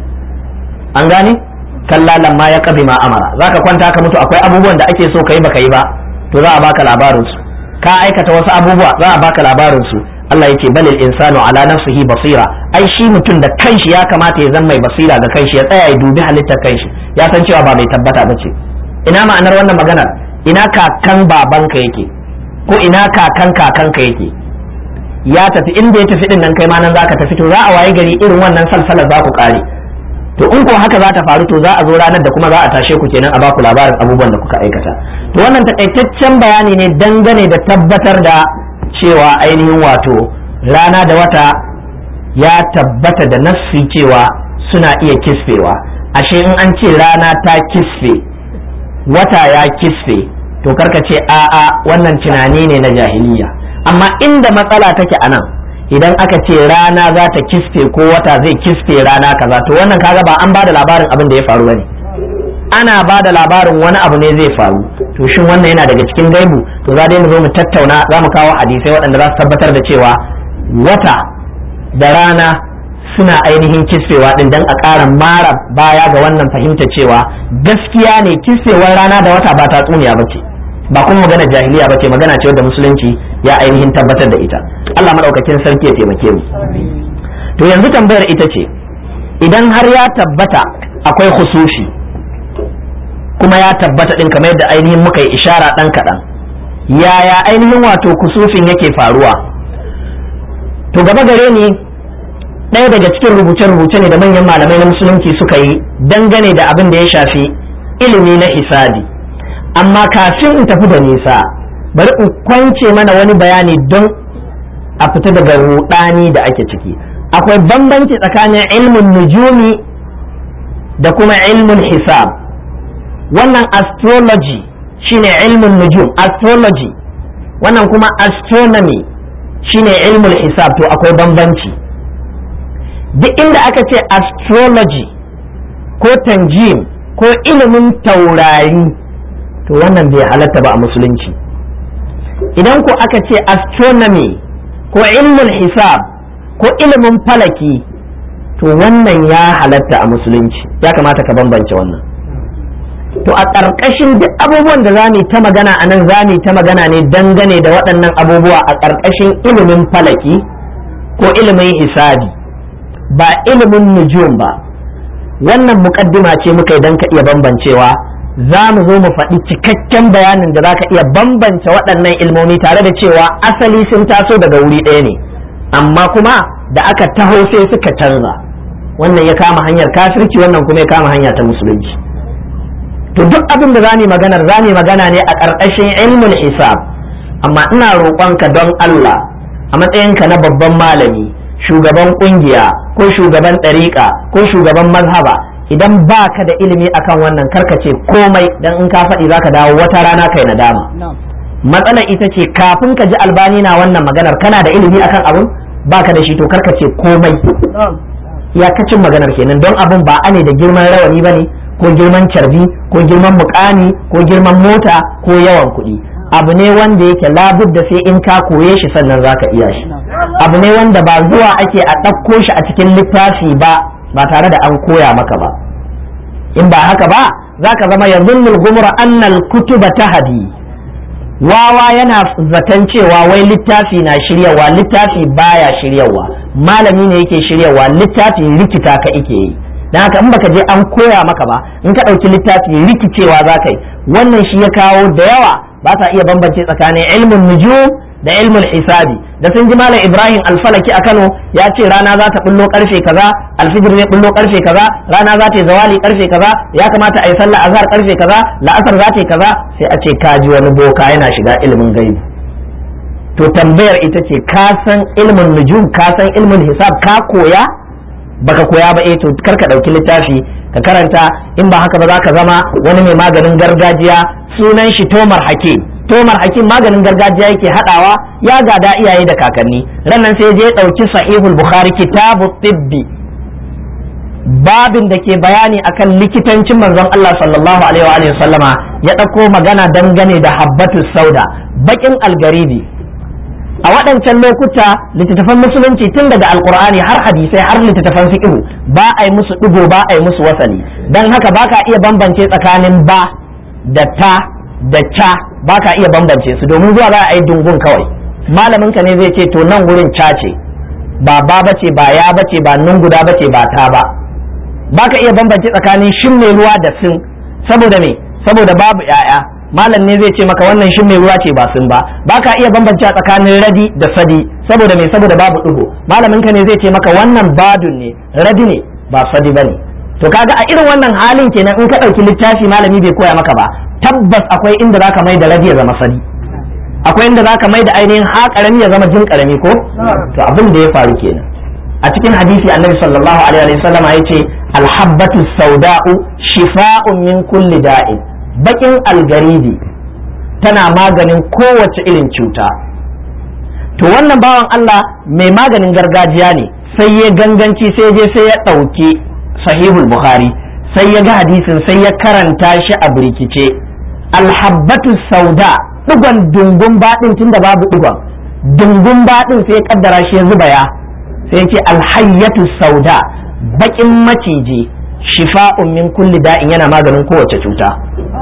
an gane kalla lamma ya kabi ma amara zaka kwanta ka mutu akwai abubuwan da ake so kai baka yi ba to za a baka labarin su ka aikata wasu abubuwa za a baka labarin su Allah yake balil insanu ala nafsihi basira ai shi mutum da kanshi ya kamata ya zama mai basira ga kanshi ya tsaya ya dubi halittar kanshi ya san cewa ba mai tabbata bace ina ma'anar wannan maganar ina kakan babanka yake ko ina kakan kakanka yake ya tafi inda ya tafi din nan kai ma nan zaka tafi to za a waye gari irin wannan salsalar za ku kare to in ko haka za ta faru to za a zo ranar da kuma za a tashe ku kenan a baku labarin abubuwan da kuka aikata to wannan takaitaccen bayani ne dangane da tabbatar da cewa ainihin wato rana da wata ya tabbata da nassi cewa suna iya kisfewa ashe in an ce rana ta kisfe wata ya kisfe to karka ce a'a wannan tunani ne na jahiliya amma inda matsala take a nan idan aka ce rana za ta kisfe ko wata zai kisfe rana kaza to wannan kaga ba an ba da labarin abin da ya faru bane ana ba da labarin wani abu ne zai faru to shin wannan yana daga cikin gaibu to za dai mu zo mu tattauna za mu kawo hadisai waɗanda za su tabbatar da cewa wata da rana suna ainihin kisfewa din dan a ƙara mara baya ga wannan fahimta cewa gaskiya ne kisfewar rana da wata ba tatsuniya ba ce ba kuma magana jahiliya ba ce magana ce wadda musulunci ya ainihin tabbatar da ita Allah madaukakin sarki ya taimake mu to yanzu tambayar ita ce idan har ya tabbata akwai khusufi kuma ya tabbata din kamar yadda ainihin muka yi ishara dan kaɗan yaya ainihin wato kusufin yake faruwa to gaba gare ni ɗaya daga cikin rubuce-rubuce ne da manyan malamai na musulunci suka yi dangane da abin da ya shafi ilimi na hisabi amma kafin in tafi da nisa bari in kwance mana wani bayani don a fita daga rudani da ake ciki akwai bambanci tsakanin ilmin nujumi da kuma ilmin hisab wannan astrology shine ilmin nujum astrology wannan kuma astronomy shine ilmin hisab to akwai bambanci duk inda aka ce astrology ko tanjim ko ilimin taurari to wannan bai halatta ba a musulunci idan ko aka ce astronomy ko ilmin hisab ko ilimin falaki to wannan ya halatta a musulunci ya kamata ka bambance wannan to a ƙarƙashin duk abubuwan da za mu ta magana a nan za mu ta magana ne dangane da waɗannan abubuwa a ƙarƙashin ilimin falaki ko ilimin hisabi ba ilimin nujum ba wannan muƙaddima ce muka yi don ka iya bambancewa za mu zo mu faɗi cikakken bayanin da za ka iya bambance waɗannan ilmomi tare da cewa asali sun taso daga wuri ɗaya ne amma kuma da aka taho sai suka canza wannan ya kama hanyar kafirci wannan kuma ya kama hanya ta musulunci to duk abin da zamu maganar zamu magana ne a ƙarƙashin ilmul hisab amma ina roƙonka don Allah a matsayinka na babban malami shugaban ƙungiya ko shugaban ɗariƙa ko shugaban mazhaba idan ba ka da ilimi akan wannan karkace komai dan in ka faɗi zaka dawo wata rana kai nadama matsalar ita ce kafin ka ji albani na wannan maganar kana da ilimi akan abun ba ka da shi to karkace komai iyakacin maganar kenan don abun ba ane da girman rawani ba ne ko girman carbi ko girman mukami ko girman mota ko yawan kuɗi abu ne wanda yake labudda sai in ka koye shi sannan zaka iya shi abu ne wanda ba zuwa ake a ɗauko shi a cikin littafi ba ba tare da an koya maka ba in ba haka ba zaka zama yanzunnul gumra annal kutuba tahdi wawa yana zaton cewa wai littafi na shiryawa littafi baya shiryawa malami ne yake shiryawa littafi rikita ka ike yi dan haka in baka je an koya maka ba in ka ɗauki littafi rikicewa za ka yi wannan shi ya kawo da yawa ba sa iya bambance tsakanin ilmin nujum da ilmin hisabi da sun ji malam ibrahim alfalaki a kano ya ce rana za ta bullo karfe kaza alfijir zai bullo karfe kaza rana za ta yi zawali karfe kaza ya kamata a yi sallah azhar karfe kaza la'asar za ta yi kaza sai a ce ka ji wani boka yana shiga ilimin gaibi to tambayar ita ce ka san ilmin nujum ka san ilmin hisab ka koya baka koya ba eh to kar ka dauki littafi ka karanta in ba haka ba za ka zama wani mai maganin gargajiya sunan shi tomar hakim tomar hakim maganin gargajiya yake hadawa ya gada iyaye da kakanni rannan sai je dauki sahihul bukhari kitabu tibbi babin da ke bayani akan likitancin manzon Allah sallallahu alaihi wa sallama ya dauko magana dangane da habbatus sauda bakin algaribi a waɗancan lokuta littattafan musulunci tun daga alkur'ani har hadisai har littattafan fiqh ba a yi musu digo ba a yi musu wasali dan haka baka iya bambance tsakanin ba da ta da ca baka iya bambance su domin zuwa za a yi dungun kawai malamin ka ne zai ce to nan wurin ca ce ba ba bace ba ya bace ba nun guda bace ba ta ba baka iya bambance tsakanin shin mai ruwa da sin saboda me saboda babu yaya malam ne zai ce maka wannan shin mai ruwa ce ba sun ba baka iya bambance tsakanin radi da sadi saboda me saboda babu digo malamin ka ne zai ce maka wannan badun ne radi ne ba sadi bane to kaga a irin wannan halin kenan in ka dauki littafi malami bai koya maka ba tabbas akwai inda zaka mai da radi ya zama sadi akwai inda zaka mai da ainihin ha karami ya zama jin karami ko to abin da ya faru kenan a cikin hadisi annabi sallallahu alaihi wa sallam ya ce alhabbatu sauda'u shifa'un min kulli da'in bakin algaridi tana maganin kowace irin cuta to wannan bawan Allah mai maganin gargajiya ne sai ya ganganci sai je sai ya ɗauki sahihul bukhari sai ya ga hadisin sai ya karanta shi a birkice alhabbatu sauda digon dungun baɗin tunda babu digon dungun baɗin sai ya kaddara shi ya zuba ya sai ce alhayyatu sauda bakin maciji shifa'un min kulli da'in yana maganin kowace cuta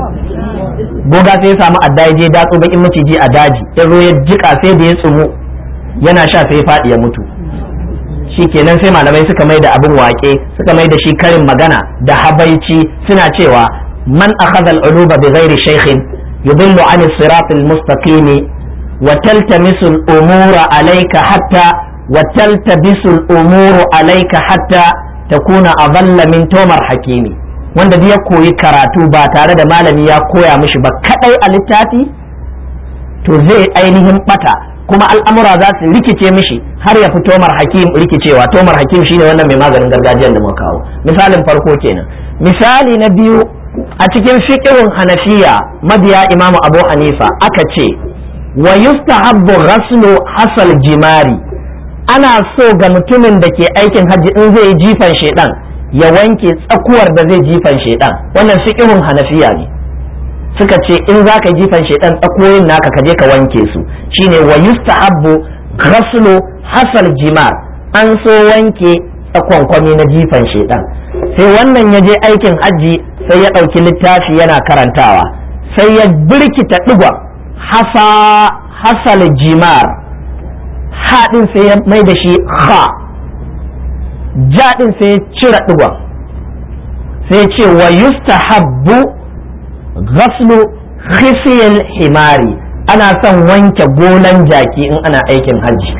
goga sai ya samu adda ya je datso bakin maciji a daji ya zo ya jika sai da ya tsumu yana sha sai ya faɗi ya mutu shi kenan sai malamai suka mai da abin wake suka mai da shi karin magana da habaici suna cewa man akhadha al-uluba bi ghairi shaykhin yudillu an as-sirat al-mustaqim wa taltamisu al-umura alayka hatta wa taltabisu al-umuru alayka hatta takuna adalla min tomar hakimi wanda duk ya koyi karatu ba tare da malami ya koya mishi ba kadai a littafi to zai ainihin bata kuma al'amura za su rikice mishi har ya fi tomar hakim rikicewa tomar hakim shine wannan mai maganin gargajiyar da muka kawo misalin farko kenan misali na biyu a cikin fiqhun hanafiya mabiya imamu abu hanifa aka ce wa yustahabbu ghaslu hasal jimari ana so ga mutumin da ke aikin hajji in zai jifan shedan ya wanke tsakuwar da zai jifan shedan wannan fiqhun hanafiya ne suka ce in za ka jifan shedan tsakuwoyin naka ka je ka wanke su shine wa yustahabbu ghaslu hasal jimar an so wanke tsakonkwami na jifan shedan sai wannan ya je aikin hajji sai ya ɗauki littafi yana karantawa sai ya birkita ɗigon hasa hasal jimar haɗin sai ya mai da shi ha jaɗin sai ya cire ɗigon sai ce wa yustahabbu ghaslu khisiyal himari ana son wanke gonan jaki in ana aikin hajji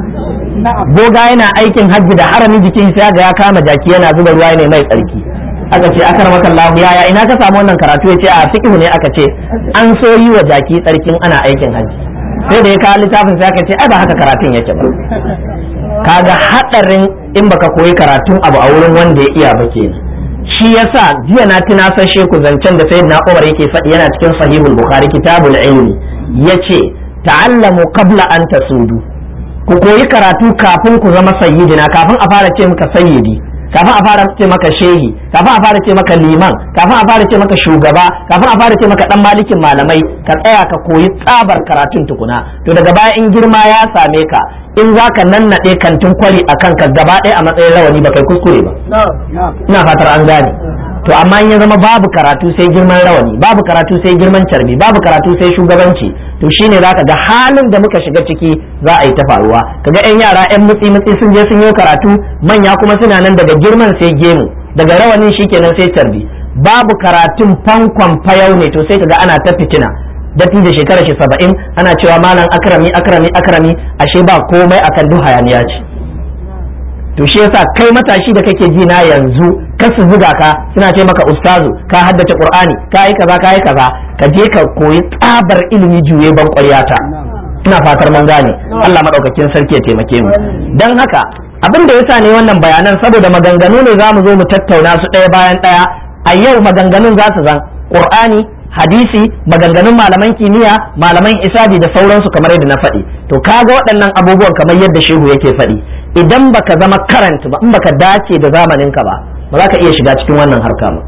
goga yana aikin hajji da haramin jikin sai ga ya kama jaki yana zuba ruwa ne mai tsarki aka ce akar maka Allah yaya ina ka samu wannan karatu ya ce a fiqhu ne aka ce an so yi wa jaki tsarkin ana aikin hajji sai da ya kawo littafin sai aka ce ai ba haka karatun yake ba kaga hadarin in baka koyi karatun abu a wurin wanda ya iya ba kenan shi yasa jiya na tunasashe ku zancen da sayyidina Umar yake faɗi yana cikin sahihul bukhari kitabul ilmi yace ta'allamu qabla an tasudu ku koyi karatu kafin ku zama sayyidina kafin a fara ce maka sayyidi kafin a fara ce maka shehi kafin a fara ce maka liman kafin a fara ce maka shugaba kafin a fara ce maka dan malikin malamai ka tsaya ka koyi tsabar karatun tukuna to daga baya in girma ya same ka in za ka nannaɗe kantin kwari a kanka gaba ɗaya a matsayin rawani ba kai kuskure ba ina fatar an gane to amma in ya zama babu karatu sai girman rawani babu karatu sai girman carbi babu karatu sai shugabanci to shine zaka ga halin da muka shiga ciki za a yi ta faruwa kaga yan yara yan mutsi mutsi sun je sun yi karatu manya kuma suna nan daga girman sai gemu daga rawanin shikenan sai tarbi babu karatun fankon fayau ne to sai kaga ana ta fitina datti da shekara shi saba'in ana cewa malam akrami akrami akrami ashe ba komai akan duk hayaniya ce to shi yasa kai matashi da kake ji na yanzu ka su zuga ka suna ce maka ustazu ka haddace qur'ani ka yi kaza ka yi kaza ka je ka koyi tsabar ilimi juye ban ƙwaryata ina fatar mun gane Allah madaukakin sarki ya taimake mu dan haka abin da yasa ne wannan bayanan saboda maganganu ne za mu zo mu tattauna su ɗaya bayan ɗaya a yau maganganun za su zan qur'ani hadisi maganganun malaman kimiyya malaman isabi da sauransu kamar yadda na faɗi to kaga waɗannan abubuwan kamar yadda shehu yake faɗi idan baka zama karant ba in baka dace da zamaninka ba ba za ka iya shiga cikin wannan harka ba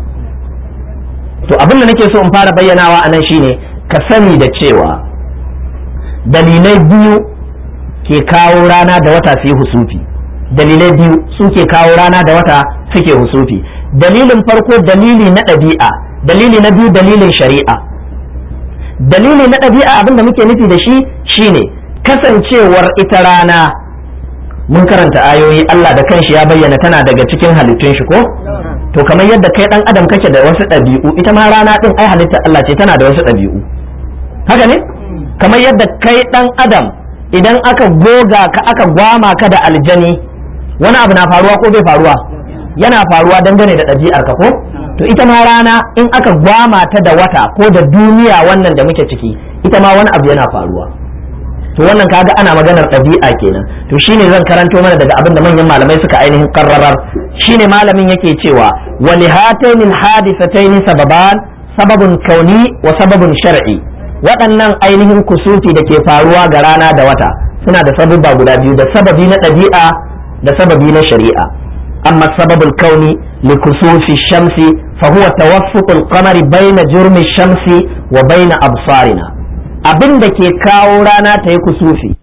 to abin da nake so in fara bayyanawa a nan shine ka sani da cewa dalilai biyu ke kawo rana da wata su yi husufi dalilai biyu su ke kawo rana da wata suke husufi dalilin farko dalili na ɗabi'a dalili na biyu dalilin shari'a dalili na ɗabi'a abin da muke nufi da shi shine kasancewar ita rana mun karanta ayoyi Allah da kanshi ya bayyana tana daga cikin halittun shi ko to kamar yadda kai dan adam kake da wasu ɗabi'u ita ma rana din ai halittar Allah ce tana da wasu ɗabi'u haka ne kamar yadda kai dan adam idan aka goga ka aka gwama ka da aljani wani abu na faruwa ko bai faruwa yana faruwa dangane da ɗabi'ar ka ko to ita ma rana in aka gwama ta da wata ko da duniya wannan da muke ciki ita ma wani abu yana faruwa to wannan kaga ana maganar ɗabi'a kenan to shine zan karanto mana daga abin da manyan malamai suka ainihin karrarar shine malamin yake cewa wa li hataini hadisataini sababan sababun kauni wa sababun shar'i waɗannan ainihin kusufi da ke faruwa ga rana da wata suna da sababba guda biyu da sababi na ɗabi'a da sababi na shari'a amma sababul kauni li kusufi shamsi fa huwa tawaffuqul qamari baina jurmi shamsi wa baina absarina abin da ke kawo rana ta yi kusufi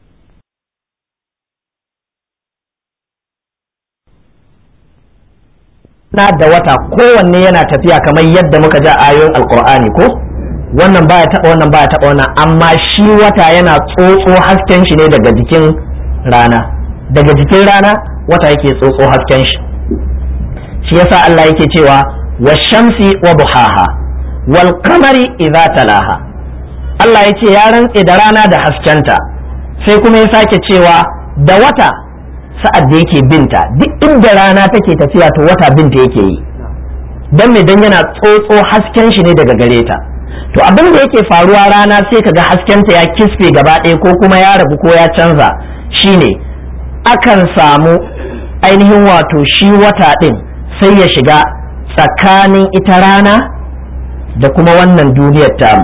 na da wata kowanne yana tafiya kamar yadda muka ja ayoyin alkur'ani ko wannan baya taba wannan baya taba wannan amma shi wata yana tsotso hasken shi ne daga jikin rana daga jikin rana wata yake tsotso hasken shi shi yasa Allah yake cewa wa shamsi wa buhaha wal qamari idza talaha Allah ya ce ya rantse da rana da haskenta sai kuma ya sake cewa da wata sa'ad da yake binta duk inda rana take tafiya to wata binta yake yi don me dan yana tsotso hasken shi ne daga gare ta to abin da yake faruwa rana sai kaga haskenta ya kisfe gaba ɗaya ko kuma ya rabu ko ya canza shine akan samu ainihin wato shi wata ɗin sai ya shiga tsakanin ita rana da kuma wannan duniyar tamu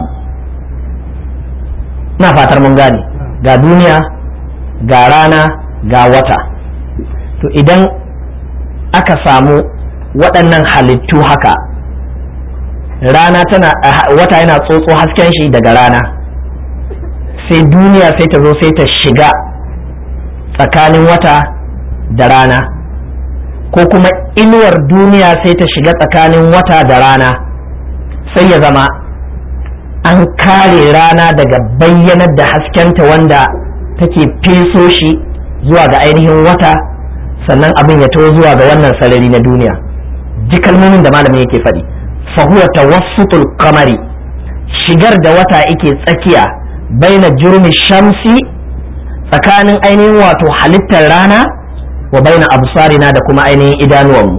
na fatar mun gane ga duniya ga rana ga wata to idan aka samu waɗannan halittu haka rana tana wata yana tsotso hasken shi daga rana sai duniya sai ta zo sai ta shiga tsakanin wata da rana ko kuma inuwar duniya sai ta shiga tsakanin wata da rana sai ya zama an kare rana daga bayyanar da haskenta wanda take feso shi zuwa ga ainihin wata sannan abin ya taho zuwa ga wannan sarari na duniya ji kalmomin da malamin yake faɗi fahuwa tawassutul kamari shigar da wata yake tsakiya baina jurmi shamsi tsakanin ainihin wato halittar rana wa baina absarina da kuma ainihin idanuwanmu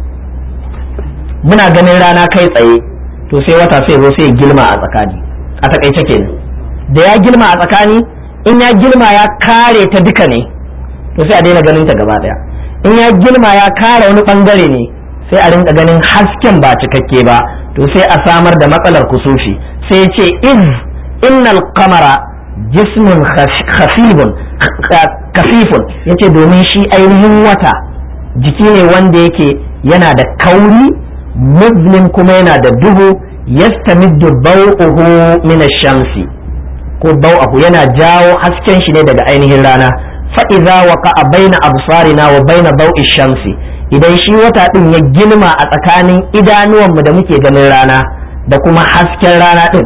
muna ganin rana kai tsaye to sai wata sai zo sai gilma a tsakani a takaice kenan da ya gilma a tsakani in ya gilma ya kare ta duka ne to sai a daina ganin ta gaba daya in ya gilma ya kare wani bangare ne sai a rinka ganin hasken ba cikakke ba to sai a samar da matsalar kusufi sai ya ce iz innal qamara jismun khafifun kafifun yace domin shi ainihin wata jiki ne wanda yake yana da kauri muslim kuma yana da duhu yastamiddu bau'uhu min ash-shamsi ko bau'ahu yana jawo hasken shi ne daga ainihin rana fa idza waqa'a baina absarina wa baina bau'i shamsi idan shi wata din ya gilma a tsakanin idanuwanmu da muke ganin rana da kuma hasken rana din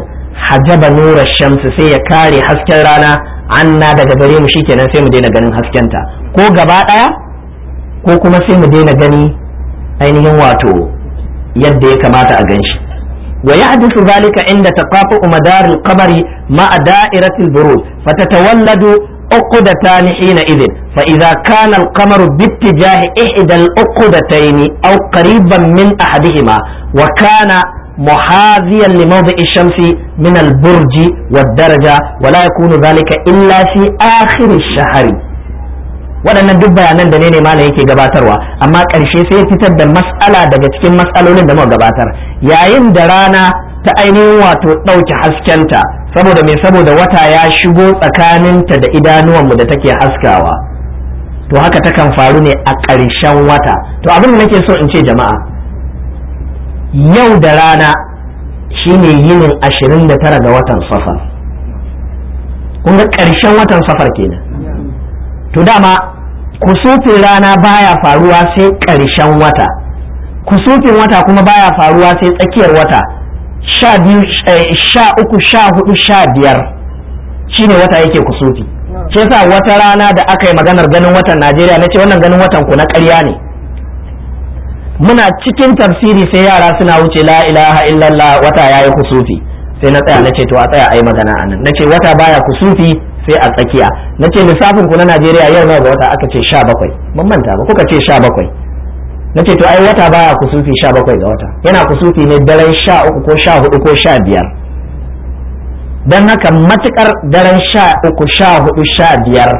hajaba nura shamsu sai ya kare hasken rana anna daga gare mu shikenan sai mu daina ganin haskenta ko gaba daya ko kuma sai mu daina gani ainihin wato yadda ya kamata a ganshi wa yahdisu zalika inda taqafu madar al-qamari ma'a da'irati al-burud fatatawalladu عقدتان حينئذ فإذا كان القمر باتجاه إحدى العقدتين أو قريبا من أحدهما وكان محاذيا لموضع الشمس من البرج والدرجة ولا يكون ذلك إلا في آخر الشهر waɗannan duk bayanan da ne ne malam yake gabatarwa amma ƙarshe sai fitar da mas'ala daga cikin mas'alolin da muka gabatar yayin da rana ta ainihin wato ɗauke haskenta saboda mai saboda wata ya shigo tsakaninta da idanuwanmu da take haskawa to haka takan faru ne a ƙarshen wata to abin da nake so in ce jama'a yau da rana shine yinin ashirin da tara ga watan safar kun ga ƙarshen watan safar kenan to dama kusufin rana baya faruwa sai ƙarshen wata kusufin wata kuma baya faruwa sai tsakiyar wata sha biyu sha uku sha hudu sha biyar shine wata yake kusufi shi yasa wata rana da aka yi maganar ganin watan najeriya na ce wannan ganin watan ku na ƙarya ne muna cikin tafsiri sai yara suna wuce la ilaha illallah wata yayi kusufi sai na tsaya na ce to a tsaya ai magana anan na ce wata baya kusufi sai a tsakiya na ce lissafin ku na najeriya yau nawa ga wata aka ce sha bakwai ban manta ba kuka ce sha bakwai na ce to ai wata baya kusufi sha bakwai ga wata yana kusufi ne daren sha uku ko sha hudu ko sha biyar don haka matukar daren sha uku sha hudu sha biyar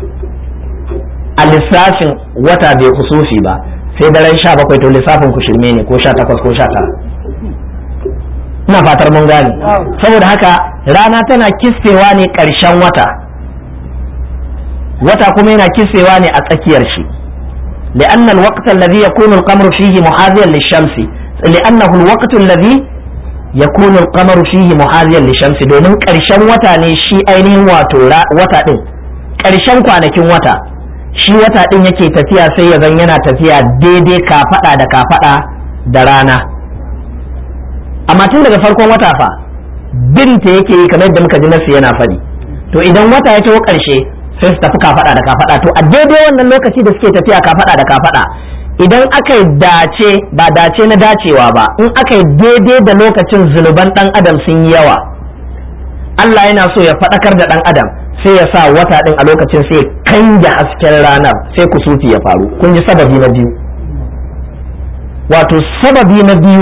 a lissafin wata bai kusufi ba sai daren sha bakwai to lissafin ku shirme ne ko sha takwas ko sha tara ina fatar mun gane saboda haka rana tana kissewa ne ƙarshen wata wata kuma yana kissewa ne a tsakiyar shi لأن الوقت الذي يكون القمر فيه محاذيا للشمس لأنه الوقت الذي يكون القمر فيه محاذيا للشمس domin ƙarshen wata ne shi ainihin wato wata ɗin ƙarshen kwanakin wata shi wata ɗin yake tafiya sai ya zan yana tafiya daidai kafaɗa da kafaɗa da rana amma tun daga farkon wata fa binta yake yi kamar yadda muka ji nasu yana faɗi to idan wata ya taho ƙarshe sai su tafi kafaɗa da kafaɗa to a daidai wannan lokaci da suke tafiya kafaɗa da kafaɗa idan aka yi dace ba dace na dacewa ba in aka yi daidai da lokacin zunuban ɗan adam sun yi yawa Allah yana so ya faɗakar da ɗan adam sai ya sa wata ɗin a lokacin sai kanja hasken ranar sai kusufi ya faru kun ji sababi na biyu wato sababi na biyu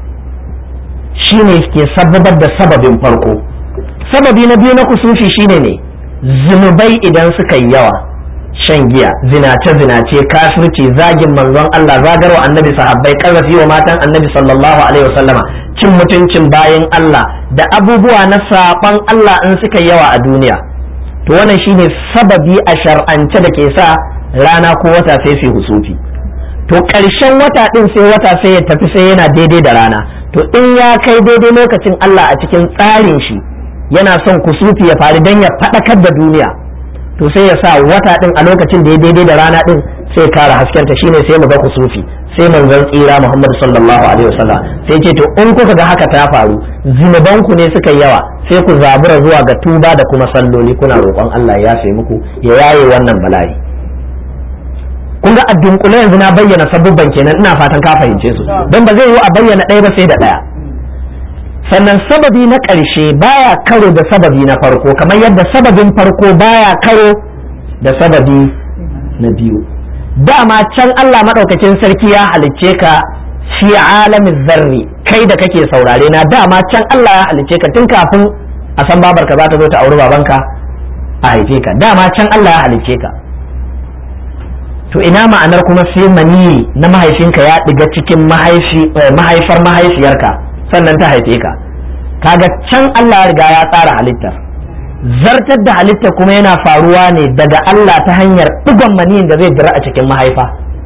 shine ke sababar da sababin farko sababi na biyu na kusufi shine ne zunubai idan suka yi yawa shan giya zinace zinace kafirci zagin manzon Allah zagarwa annabi sahabbai karrafi wa matan annabi sallallahu alaihi wasallama cin mutuncin bayan Allah da abubuwa na saban Allah in suka yawa a duniya to wannan shine sababi a shar'ance da ke sa rana ko wata sai su husufi to ƙarshen wata ɗin sai wata sai ya tafi sai yana daidai da rana to in ya kai daidai lokacin Allah a cikin tsarin shi yana son kusufi ya faru don ya faɗakar da duniya to sai ya sa wata ɗin a lokacin da ya daidai da rana ɗin sai kara haskenta shine sai mu ga kusufi sai manzon tsira Muhammad sallallahu alaihi wasallam sai ce to in kuka ga haka ta faru zinubanku ne suka yawa sai ku zabura zuwa ga tuba da kuma salloli kuna roƙon Allah ya yafe muku ya yaye wannan bala'i kun ga addunkule yanzu na bayyana sabubban kenan ina fatan ka fahimce su don ba zai yi a bayyana ɗaya ba sai da ɗaya sannan sababi na ƙarshe baya karo da sababi na farko kamar yadda sababin farko baya karo da sababi na biyu dama can Allah maɗaukakin sarki ya halicce ka fi alamin zarri kai da kake saurare na dama can Allah ya halicce ka tun kafin a san babarka za ta zo ta auri babanka a haife ka dama can Allah ya halicce ka to ina ma'anar kuma sai maniyi na mahaifinka ya ɗiga cikin mahaifar mahaifiyarka sannan ta haife ka kaga can Allah ya riga ya tsara halittar zartar da halittar kuma yana faruwa ne daga Allah ta hanyar ɗigon maniyin da zai dira a cikin mahaifa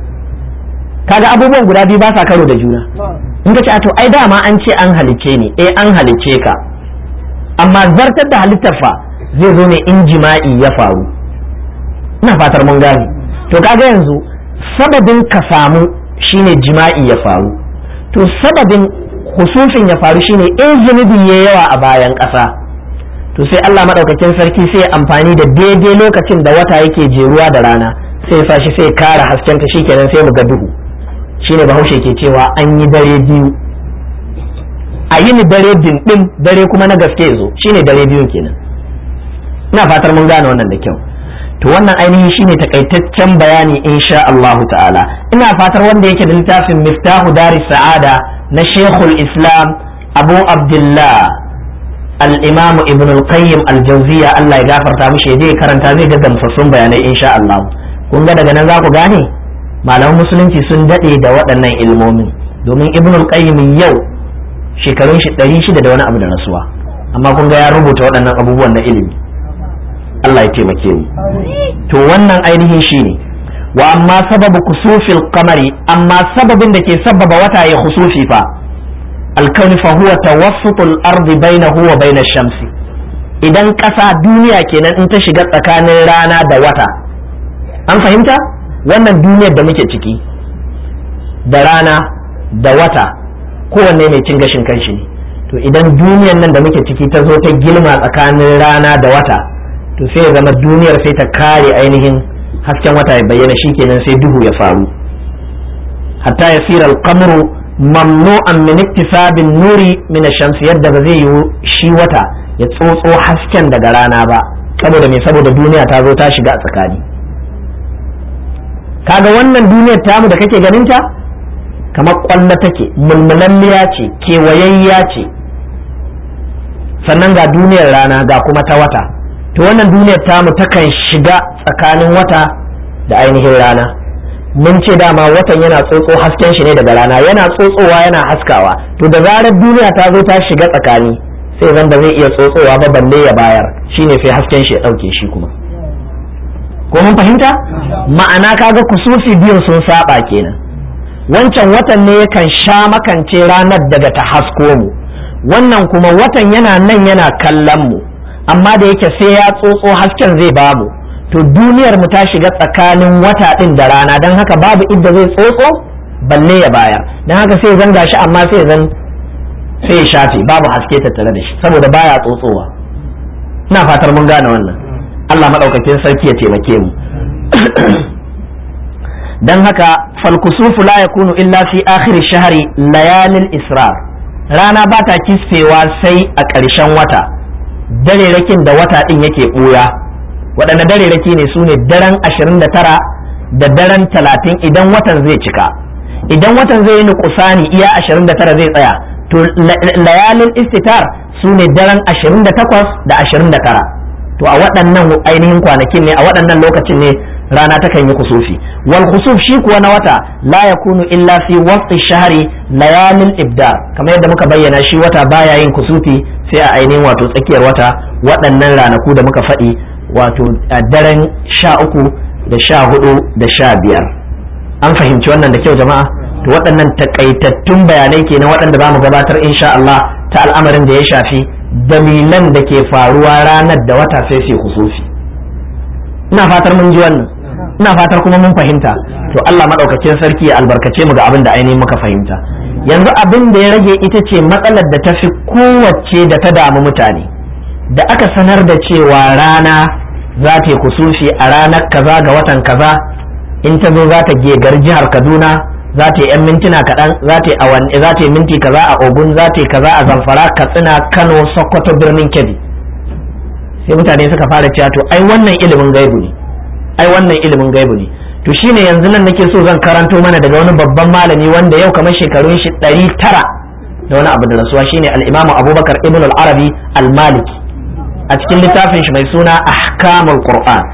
kaga abubuwan guda biyu ba sa karo da juna in ka ce a to ai dama an ce an halicce ni eh an halicce ka amma zartar da halittar fa zai zo ne in jima'i ya faru ina fatar mun gane to kaga yanzu sababin ka samu shine jima'i ya faru to sababin husufin ya faru shine in zunubi ya yawa a bayan ƙasa to sai Allah maɗaukakin sarki sai amfani da daidai lokacin da wata yake jeruwa da rana sai ya shi sai kara haskenta shikenan sai mu ga duhu shine bahaushe ke cewa an yi dare biyu a yi ni dare din dare kuma na gaske zo shine dare biyun kenan ina fatar mun gane wannan da kyau to wannan ainihin shine takaitaccen bayani insha Allah ta'ala ina fatar wanda yake da littafin miftahu dari sa'ada na shekul islam abu abdullah al-imam ibn al-qayyim al-jawziya Allah ya gafarta mishi ya karanta zai ga gamsassun bayanai insha Allah kun ga daga nan za ku gane malaman musulunci sun dade da waɗannan ilmomin domin ibn al-qayyim yau shekarun shi ɗari shida da wani abu da rasuwa amma kun ga ya rubuta waɗannan abubuwan na ilimi Allah ya taimake mu to wannan ainihin shine wa amma sababu kusufil qamari amma sababin da ke sababa wata ya kusufi fa alkauni fa huwa tawassutul ardi bainahu wa bainash shamsi idan ƙasa duniya kenan in ta shiga tsakanin rana da wata an fahimta wannan duniyar da muke ciki da rana da wata kowanne mai cin gashin kanshi ne to idan duniyar nan da muke ciki ta zo ta gilma tsakanin rana da wata to sai ya zama duniyar sai ta kare ainihin hasken wata ya bayyana shikenan sai duhu ya faru hatta ya sira alqamru mamnu'an min iktisabin nuri min ash-shams yadda ba zai yi shi wata ya tsotso hasken daga rana ba saboda me saboda duniya ta zo ta shiga a tsakani kaga wannan duniyar tamu da kake ganin ta kamar kwallo take mulmulalliya ce kewayayya ce sannan ga duniyar rana ga kuma ta wata to wannan duniyar tamu takan shiga tsakanin wata da ainihin rana mun ce dama watan yana tsotso hasken shi ne daga rana yana tsotsowa yana haskawa to da zarar duniya ta zo ta shiga tsakani sai zan da zai iya tsotsowa ba balle ya bayar shine sai hasken shi ya ɗauke shi kuma ko mun fahimta ma'ana kaga kusufi biyun sun saba kenan wancan watan ne yakan sha makance ranar daga ta hasko mu wannan kuma watan yana nan yana kallon mu amma da yake sai ya tsotso hasken zai babu to duniyar mu ta shiga tsakanin wata din da rana don haka babu inda zai tsotso balle ya bayar don haka sai zan gashi amma sai zan sai ya shafe babu haske tattare da shi saboda baya tsotsowa ina fatar mun gane wannan Allah madaukakin sarki ya taimake mu don haka falkusufu la yakunu illa fi akhir shahri layalil israr rana ba ta kisfewa sai a ƙarshen wata dare rakin da wata din yake ɓuya waɗanne dare raki ne su ne daren 29 da daren 30 idan watan zai cika idan watan zai yi nukusani iya 29 zai tsaya to layalin istitar su ne daren 28 da 29 to a waɗannan ainihin kwanakin ne a waɗannan lokacin ne rana takan yi kusufi wal kusuf shi kuwa na wata la yakunu illa fi waqti shahri layalin ibdar kamar yadda muka bayyana shi wata baya yin kusufi sai a ainihin wato tsakiyar wata waɗannan ranaku da muka faɗi wato a daren sha uku da sha hudu da sha biyar an fahimci wannan da kyau jama'a to waɗannan takaitattun bayanai kenan waɗanda za mu gabatar insha Allah ta al'amarin da ya shafi dalilan da ke faruwa ranar da wata sai sai kusufi ina fatar mun ji wannan ina fatar kuma mun fahimta to Allah madaukakin sarki ya albarkace mu ga abin da ainihin muka fahimta yanzu abin da ya rage ita ce matsalar da ta fi kowace da ta damu mutane da aka sanar da cewa rana za ta yi kusufi a ranar kaza ga watan kaza in ta zo za ta gegar jihar kaduna za ta yi 'yan mintuna kaɗan za ta yi awanni za ta yi minti kaza a ogun za ta yi kaza a zamfara katsina kano sokoto birnin kebbi sai mutane suka fara cewa to ai wannan ilimin gaibu ne ai wannan ilimin gaibu ne to shine yanzu nan nake so zan karanto mana daga wani babban malami wanda yau kamar shekarun shi ɗari tara da wani abu da rasuwa shine al-imamu abubakar ibn al-arabi al-maliki a cikin littafin shi mai suna ahkamul qur'an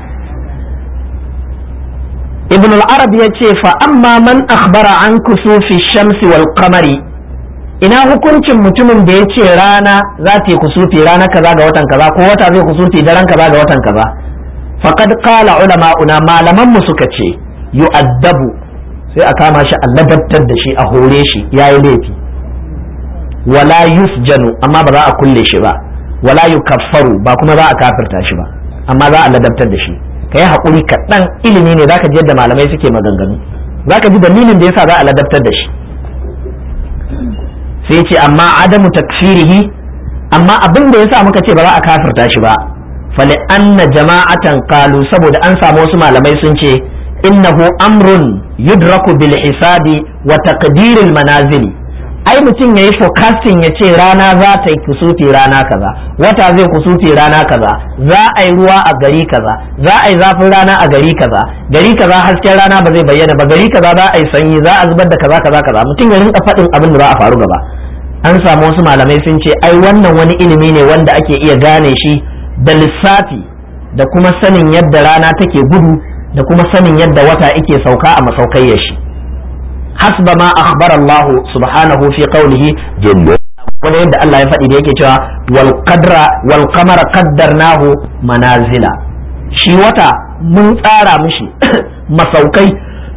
ibn al-arabi ya ce fa amma man akhbara an kusufi shamsi wal qamari ina hukuncin mutumin da ya ce rana za ta yi kusufi rana kaza ga watan kaza ko wata zai kusufi daren kaza ga watan kaza faqad qala ulama'una malaman mu suka ce yu'addabu sai a kama shi a ladabtar da shi a hore shi yayi laifi wala yusjanu amma ba za a kulle shi ba wala yukaffaru ba kuma za a kafirta shi ba amma za a ladabtar da shi kai haƙuri kaɗan ilimi ne zaka ji yadda malamai suke maganganu zaka ji dalilin da yasa za a ladabtar da shi sai ce amma adamu takfirihi amma abin da yasa muka ce ba za a kafirta shi ba fali anna jama'atan qalu saboda an samu wasu malamai sun ce innahu amrun yudraku bil hisabi wa taqdiril manazili ai mutum yayi forecasting ya ce rana za ta yi kusufi rana kaza wata zai kusufi rana kaza za a yi ruwa a gari kaza za a yi zafin rana a gari kaza gari kaza hasken rana ba zai bayyana ba gari kaza za a yi sanyi za a zubar da kaza kaza kaza mutum ya rinka faɗin abin da za a faru gaba an samu wasu malamai sun ce ai wannan wani ilimi ne wanda ake iya gane shi da lissafi da kuma sanin yadda rana take gudu da kuma sanin yadda wata yake sauka a masaukai shi hasba ma akhbara Allah subhanahu fi qawlihi jalla wanda yadda Allah ya faɗi da yake cewa wal qadra wal qamara qaddarnahu manazila shi wata mun tsara mishi masaukai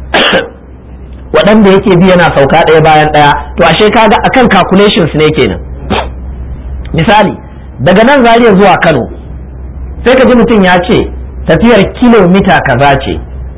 waɗanda yake bi yana sauka ɗaya bayan ɗaya to ashe kaga akan calculations ne kenan misali daga nan zariya zuwa Kano sai ka ji mutum ya ce tafiyar kilomita kaza ce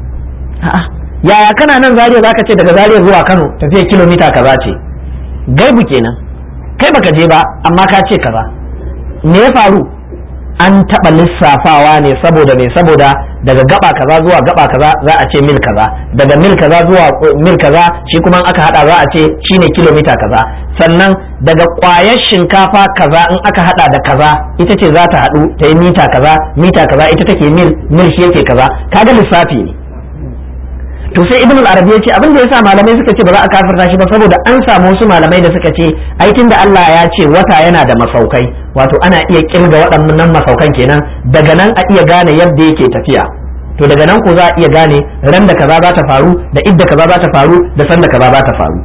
yaya kana nan zariya zaka ce daga zariya zuwa Kano tafiyar kilomita kaza ce gaibu kenan kai baka je ba amma ka ce kaza me ya faru an taɓa lissafawa ne saboda me saboda daga gaba kaza zuwa gaba kaza za a ce mil kaza daga mil kaza zuwa mil kaza shi kuma aka hada za a ce shine kilomita kaza sannan daga kwayar shinkafa kaza in aka hada da kaza ita ce za ta hadu ta yi mita kaza mita kaza ita take mil mil shi yake kaza kaga lissafi ne to sai ibn al-arabi ya ce abin da yasa malamai suka ce ba za a kafirta shi ba saboda an samu wasu malamai da suka ce aikin da Allah ya ce wata yana da masaukai wato ana iya kirga waɗannan masaukan kenan daga nan a iya gane yadda yake tafiya to daga nan ko za a iya gane ran da kaza za ta faru da idda kaza za ta faru da san da kaza za ta faru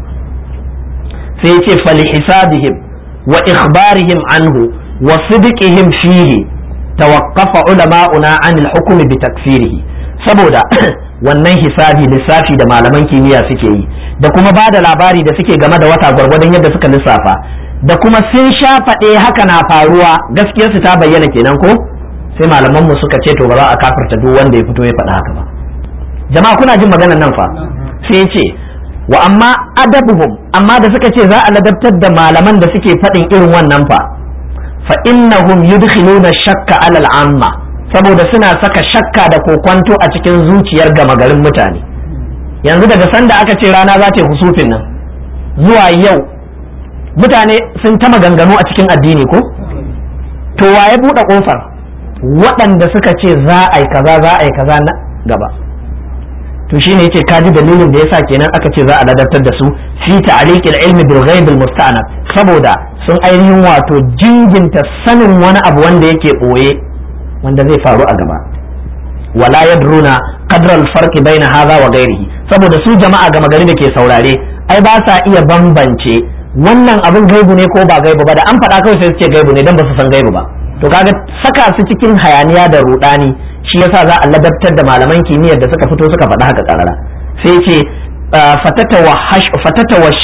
sai ce fali hisabihim wa ikhbarihim anhu wa sidqihim fihi tawaqqafa ulama'una anil hukmi bi takfirihi saboda wannan hisabi lissafi da malaman kimiyya suke yi da kuma ba da labari da suke game da wata gwargwadon yadda suka lissafa da kuma sun sha faɗe haka na faruwa gaskiyarsu ta bayyana kenan ko sai malaman mu suka ce to ba za a kafirta duk wanda ya fito ya faɗa haka ba jama'a kuna jin maganar nan fa sai ce wa amma adabuhum amma da suka ce za a ladabtar da malaman da suke faɗin irin wannan fa fa innahum yudkhiluna shakka alal amma saboda suna saka shakka da kokwanto a cikin zuciyar gama garin mutane yanzu daga sanda aka ce rana za ta yi husufin nan zuwa yau mutane sun ta maganganu a cikin addini ko to wa ya buɗe ƙofar waɗanda suka ce za a yi kaza za a yi kaza na gaba to shine yace kaji dalilin da yasa kenan aka ce za a ladabtar da su fi ta'liqil ilmi bil ghaib al musta'nab saboda sun ainihin wato jinginta sanin wani abu wanda yake boye wanda zai faru a gaba wala yadruna qadra al-farq baina hadha wa ghairihi saboda su jama'a gama gari da ke saurare ai ba sa iya bambance wannan abin gaibu ne ko ba gaibu ba da an faɗa kawai sai su ce gaibu ne dan ba su san gaibu ba to kaga saka su cikin hayaniya da rudani shi yasa za a ladabtar da malaman kimiyyar da suka fito suka faɗa haka karara sai ce fatata wahash fatata wash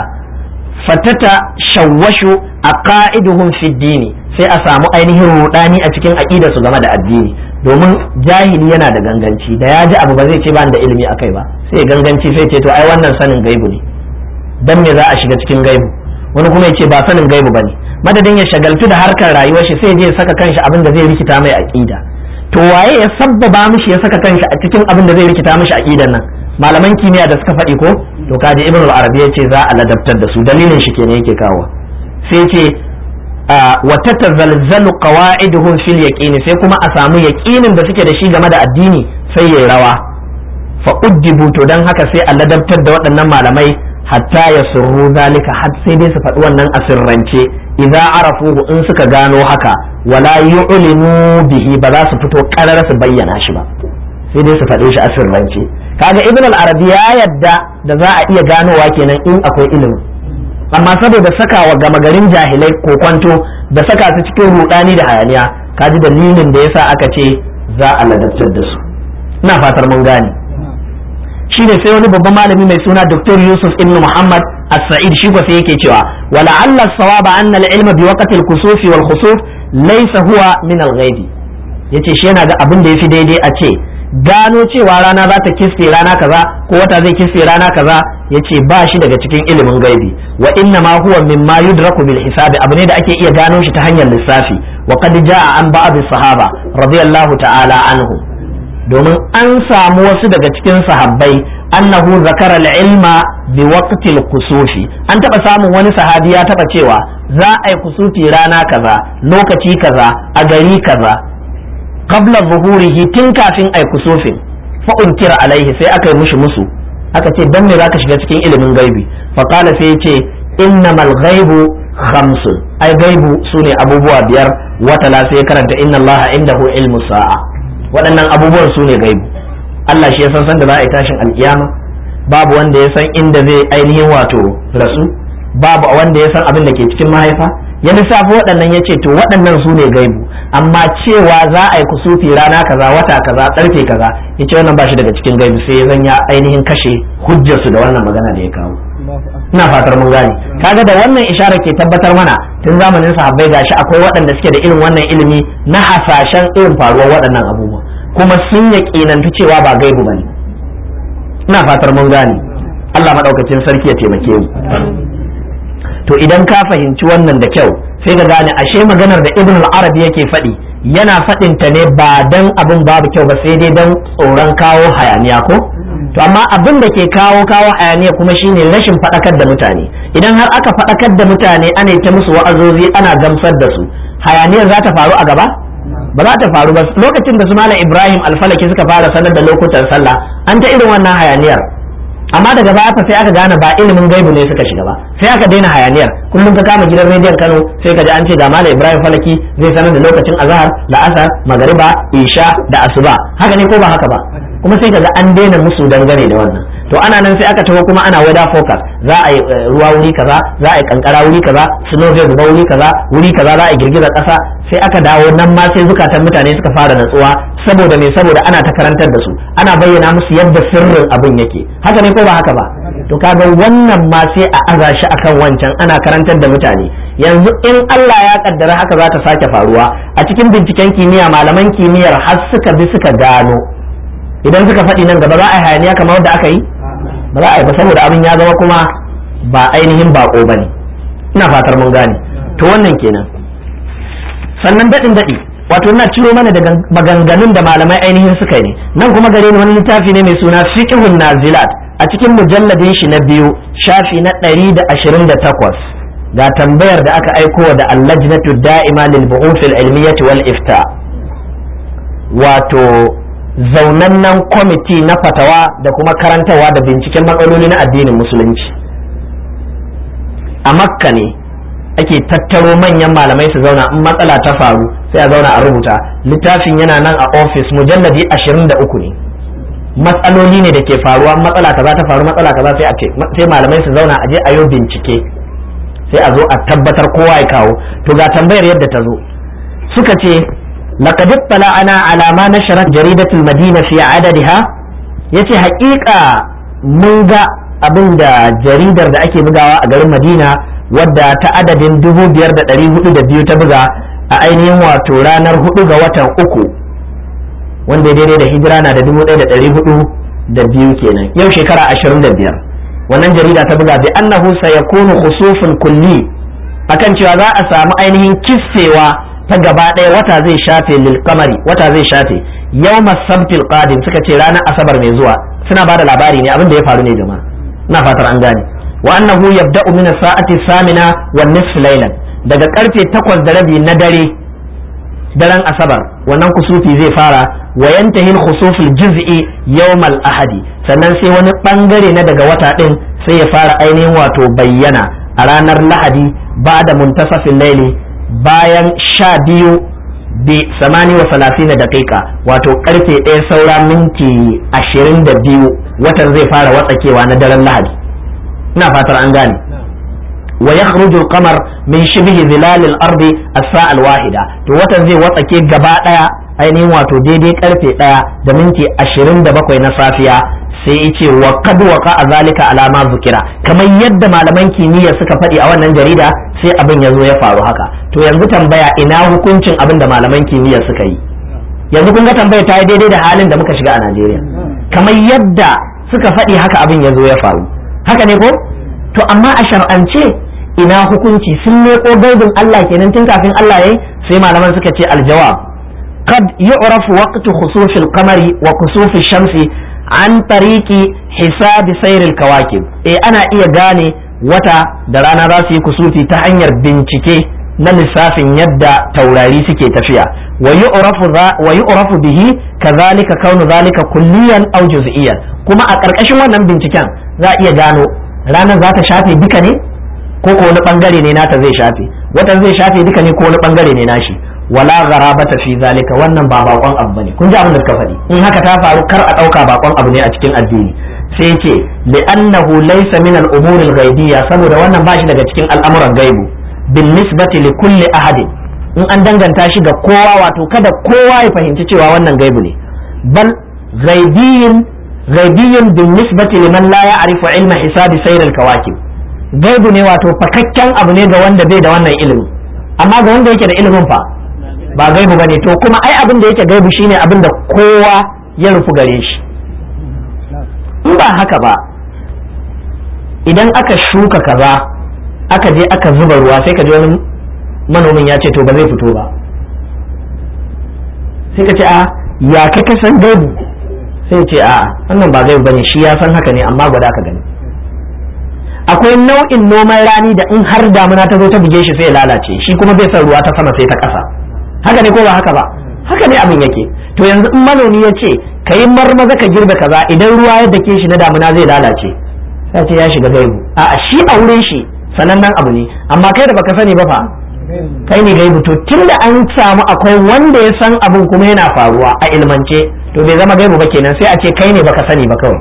fatata shawwashu aqaiduhum fi dini sai a samu ainihin rudani a cikin aqidar su game da addini domin jahili yana da ganganci da ya ji abu ba zai ce ba da ilimi akai ba sai ganganci sai ce to ai wannan sanin gaibu ne dan me za a shiga cikin gaibu wani kuma ya ce ba sanin gaibu bane madadin ya shagaltu da harkar rayuwar shi sai je saka kanshi abin da zai rikita mai aqida to waye ya sabbaba mishi ya saka kanshi a cikin abin da zai rikita mishi aqidan nan malaman kimiyya da suka faɗi ko to kaji ibn al-arabi ya ce za a ladabtar da su dalilin shi kenan yake kawo sai ce wa tatazalzalu qawa'iduhum fil yaqin sai kuma a samu yaqinin da suke da shi game da addini sai yayi rawa fa uddibu to dan haka sai a ladabtar da waɗannan malamai hatta ya surru zalika har sai dai su faɗi wannan a sirrance idza arafuhu in suka gano haka wala yu'linu bihi ba za su fito karar su bayyana shi ba sai dai su faɗe shi a sirrance kaga ibn al-arabi ya yadda da za a iya ganowa kenan in akwai ilimi amma saboda saka wa gama garin jahilai kokwanto da saka su cikin rudani da hayaniya kaji dalilin da yasa aka ce za a ladabtar da su ina fatar mun gane shi ne sai wani babban malami mai suna Dr. Yusuf ibn Muhammad As-Sa'id shi ko sai yake cewa wala alla sawaba anna al-ilma bi waqti al-kusuf wal khusuf laysa huwa min al-ghaibi yace shi yana ga abin da yafi daidai a ce gano cewa rana za ta kiske rana kaza ko wata zai kisfe rana kaza yace ba shi daga cikin ilimin gaibi wa inna ma huwa mimma yudraku bil hisabi abu ne da ake iya gano shi ta hanyar lissafi wa qad jaa an ba'd sahaba radiyallahu ta'ala anhu domin an samu wasu daga cikin sahabbai annahu zakara al-ilma bi waqti al-kusufi an taba samun wani sahabi ya taba cewa za a yi kusufi rana kaza lokaci kaza a gari kaza qabla zuhurihi tun kafin ai kusufin fa unkira alaihi sai aka yi mushi musu aka ce dan me zaka shiga cikin ilimin gaibi fa qala sai yace innamal ghaibu khamsun ai gaibu sune abubuwa biyar wata la sai karanta inna allaha indahu ilmu sa'a waɗannan abubuwan sune gaibu Allah shi ya san san da za a yi tashin alkiyama babu wanda ya san inda zai ainihin wato rasu babu wanda ya san abin da ke cikin mahaifa ya lissafi waɗannan ya ce to waɗannan su ne gaibu amma cewa za a yi kusufi rana kaza wata kaza ƙarfe kaza ya ce wannan ba shi daga cikin gaibu sai ya zan ya ainihin kashe hujjarsu da wannan magana da ya kawo ina fatar mun gane kaga da wannan isharar ke tabbatar mana tun zamanin sahabbai gashi akwai waɗanda suke da irin wannan ilimi na hasashen irin faruwar waɗannan abubuwa kuma sun yaƙinantu cewa ba gaibu bane ina fatar mun gane Allah madaukakin sarki ya taimake mu to idan ka fahimci wannan da kyau sai ka gane ashe maganar da ibn al-arabi yake faɗi yana faɗin ta ne ba dan abin babu kyau ba sai dai dan tsoron kawo hayaniya ko to amma abin da ke kawo kawo hayaniya kuma shine rashin faɗakar da mutane idan har aka faɗakar da mutane ana ta musu wa'azozi ana gamsar da su hayaniyar za ta faru a gaba ba za ta faru ba lokacin da su malam ibrahim alfalaki suka fara sanar da lokutan sallah an ta irin wannan hayaniyar amma daga baya fa sai aka gane ba ilimin gaibu ne suka shiga ba sai aka daina hayaniyar kullum ka kama gidan rediyon Kano sai ka ji an ce ga Malam Ibrahim Falaki zai sanar da lokacin azhar la'asar magariba isha da asuba haka ne ko ba haka ba kuma sai ka ga an daina musu dangane da wannan to ana nan sai aka taho kuma ana weather focus za a yi ruwa wuri kaza za a yi kankara wuri kaza snow zai zuba wuri kaza wuri kaza za a yi girgizar kasa sai aka dawo nan ma sai zukatan mutane suka fara natsuwa saboda me saboda ana ta karantar da su ana bayyana musu yadda sirrin abin yake haka ne ko ba haka ba to kaga wannan ma sai a aza shi akan wancan ana karantar da mutane yanzu in Allah ya kaddara haka za ta sake faruwa a cikin binciken kimiyya malaman kimiyyar har suka bi suka gano idan suka faɗi nan gaba za a yi hayaniya kamar wadda aka yi ba za a yi ba saboda abin ya zama kuma ba ainihin bako ba ne ina fatar mun gane to wannan kenan sannan daɗin daɗi wato ina ciro mana daga maganganun da malamai ainihin suka ne nan kuma gare ni wani littafi ne mai suna fiqhun nazilat a cikin mujalladin shi na biyu shafi na ɗari da ashirin da takwas ga tambayar da aka aiko da allajnatu da'ima lil bu'uth al ilmiyyah wal ifta wato zaunannen kwamiti na fatawa da kuma karantarwa da binciken matsaloli na addinin musulunci a makka ne ake tattaro manyan malamai su zauna in matsala ta faru sai a zauna a rubuta littafin yana nan a ofis mujalladi ashirin da uku ne matsaloli ne da ke faruwa matsala kaza ta faru matsala kaza sai a ce sai malamai su zauna a je a yi bincike sai a zo a tabbatar kowa ya kawo to ga tambayar yadda ta zo suka ce laqad ana ala ma nasharat jaridatul madina fi adadiha yace haƙiƙa mun ga abin da jaridar da ake bugawa a garin madina wadda ta adadin dubu biyar da ɗari hudu da biyu ta buga a ainihin wato ranar hudu ga watan uku wanda daidai da hijira na da dubu ɗaya da ɗari hudu da biyu kenan yau shekara ashirin da biyar wannan jarida ta buga bi annahu sayakunu khusufun kulli akan cewa za a samu ainihin kissewa ta gaba ɗaya wata zai shafe lil kamari wata zai shafe yawma sabtil qadim suka ce ranar asabar mai zuwa suna bada labari ne abin da ya faru ne jama'a ina fatar an gane wa annahu yabda'u min as-sa'ati samina wa nisf laylan daga karfe takwas da rabi na dare daren asabar wannan kusufi zai fara wa yantahi al-khusuf al-juz'i yawm al-ahadi sannan sai wani bangare na daga wata din sai ya fara ainihin wato bayyana a ranar lahadi ba da muntasafin laili bayan sha biyu bi samani wa salatina daƙiƙa wato karfe ɗaya saura minti ashirin da biyu watan zai fara watsakewa na daren lahadi ina fatar an gane wa yakhruju al-qamar min shibhi zilal al-ard as-sa'a al-wahida to watan zai watsake gaba daya ainihin wato daidai karfe daya da minti 27 na safiya sai yace wa qad waqa zalika ala ma zukira kamar yadda malaman kimiyya suka faɗi a wannan jarida sai abin ya zo ya faru haka to yanzu tambaya ina hukuncin abin da malaman kimiyya suka yi yanzu kun ga tambaya ta yi daidai da halin da muka shiga a Najeriya kamar yadda suka faɗi haka abin ya zo ya faru haka ne ko to amma a shar'ance ina hukunci sun leƙo gaibin Allah kenan tun kafin Allah yayi sai malaman suka ce aljawab qad yu'rafu waqtu khusufil qamari wa khusufil shamsi an tariki hisabi sairil kawakib eh ana iya gane wata da rana za su yi kusufi ta hanyar bincike na lissafin yadda taurari suke tafiya wa yu'rafu bihi kazalika kaunu zalika kulliyan aw juz'iyan kuma a ƙarƙashin wannan binciken za a iya gano ranar za ta shafe duka ne ko ko wani bangare ne nata zai shafe wata zai shafe duka ne ko wani bangare ne nashi wala gharabata fi zalika wannan ba bakon abu bane kun ji abin da suka faɗi in haka ta faru kar a ɗauka bakon abu ne a cikin addini sai ce li'annahu laysa min al-umuri al-ghaibiyya saboda wannan ba shi daga cikin al'amuran gaibu bin nisbati li kulli ahadin in an danganta shi ga kowa wato kada kowa ya fahimci cewa wannan gaibu ne bal ghaibiyin ghaibiyin bin nisbati liman la ya'rifu ilma hisabi sayr al-kawakib gaibu ne wato fakakken abu ne ga wanda bai da wannan ilimin amma ga wanda yake da ilimin fa ba gaibu bane to kuma ai abin da yake gaibu shine abin da kowa ya rufu gare shi in ba haka ba idan aka shuka kaza aka je aka zuba ruwa sai ka ji wani manomin ya ce to ba zai fito ba sai ka ce a ya kai ka san gaibu sai ce a wannan ba gaibu bane shi ya san haka ne amma gwada ka gani akwai nau'in noman rani da in har damuna ta zo ta buge shi sai ya lalace shi kuma bai san ruwa ta sama sai ta ƙasa haka ne ko ba haka ba haka ne abin yake to yanzu in manomi ya ce ka yi marmaza ka girbe kaza idan ruwa ya dake shi na damuna zai lalace sai ce ya shiga gaibu a shi a wurin shi sanannen abu ne amma kai da baka sani ba fa kai ne gaibu to tunda an samu akwai wanda ya san abin kuma yana faruwa a ilmance to bai zama gaibu ba kenan sai a ce kai ne baka sani ba kawai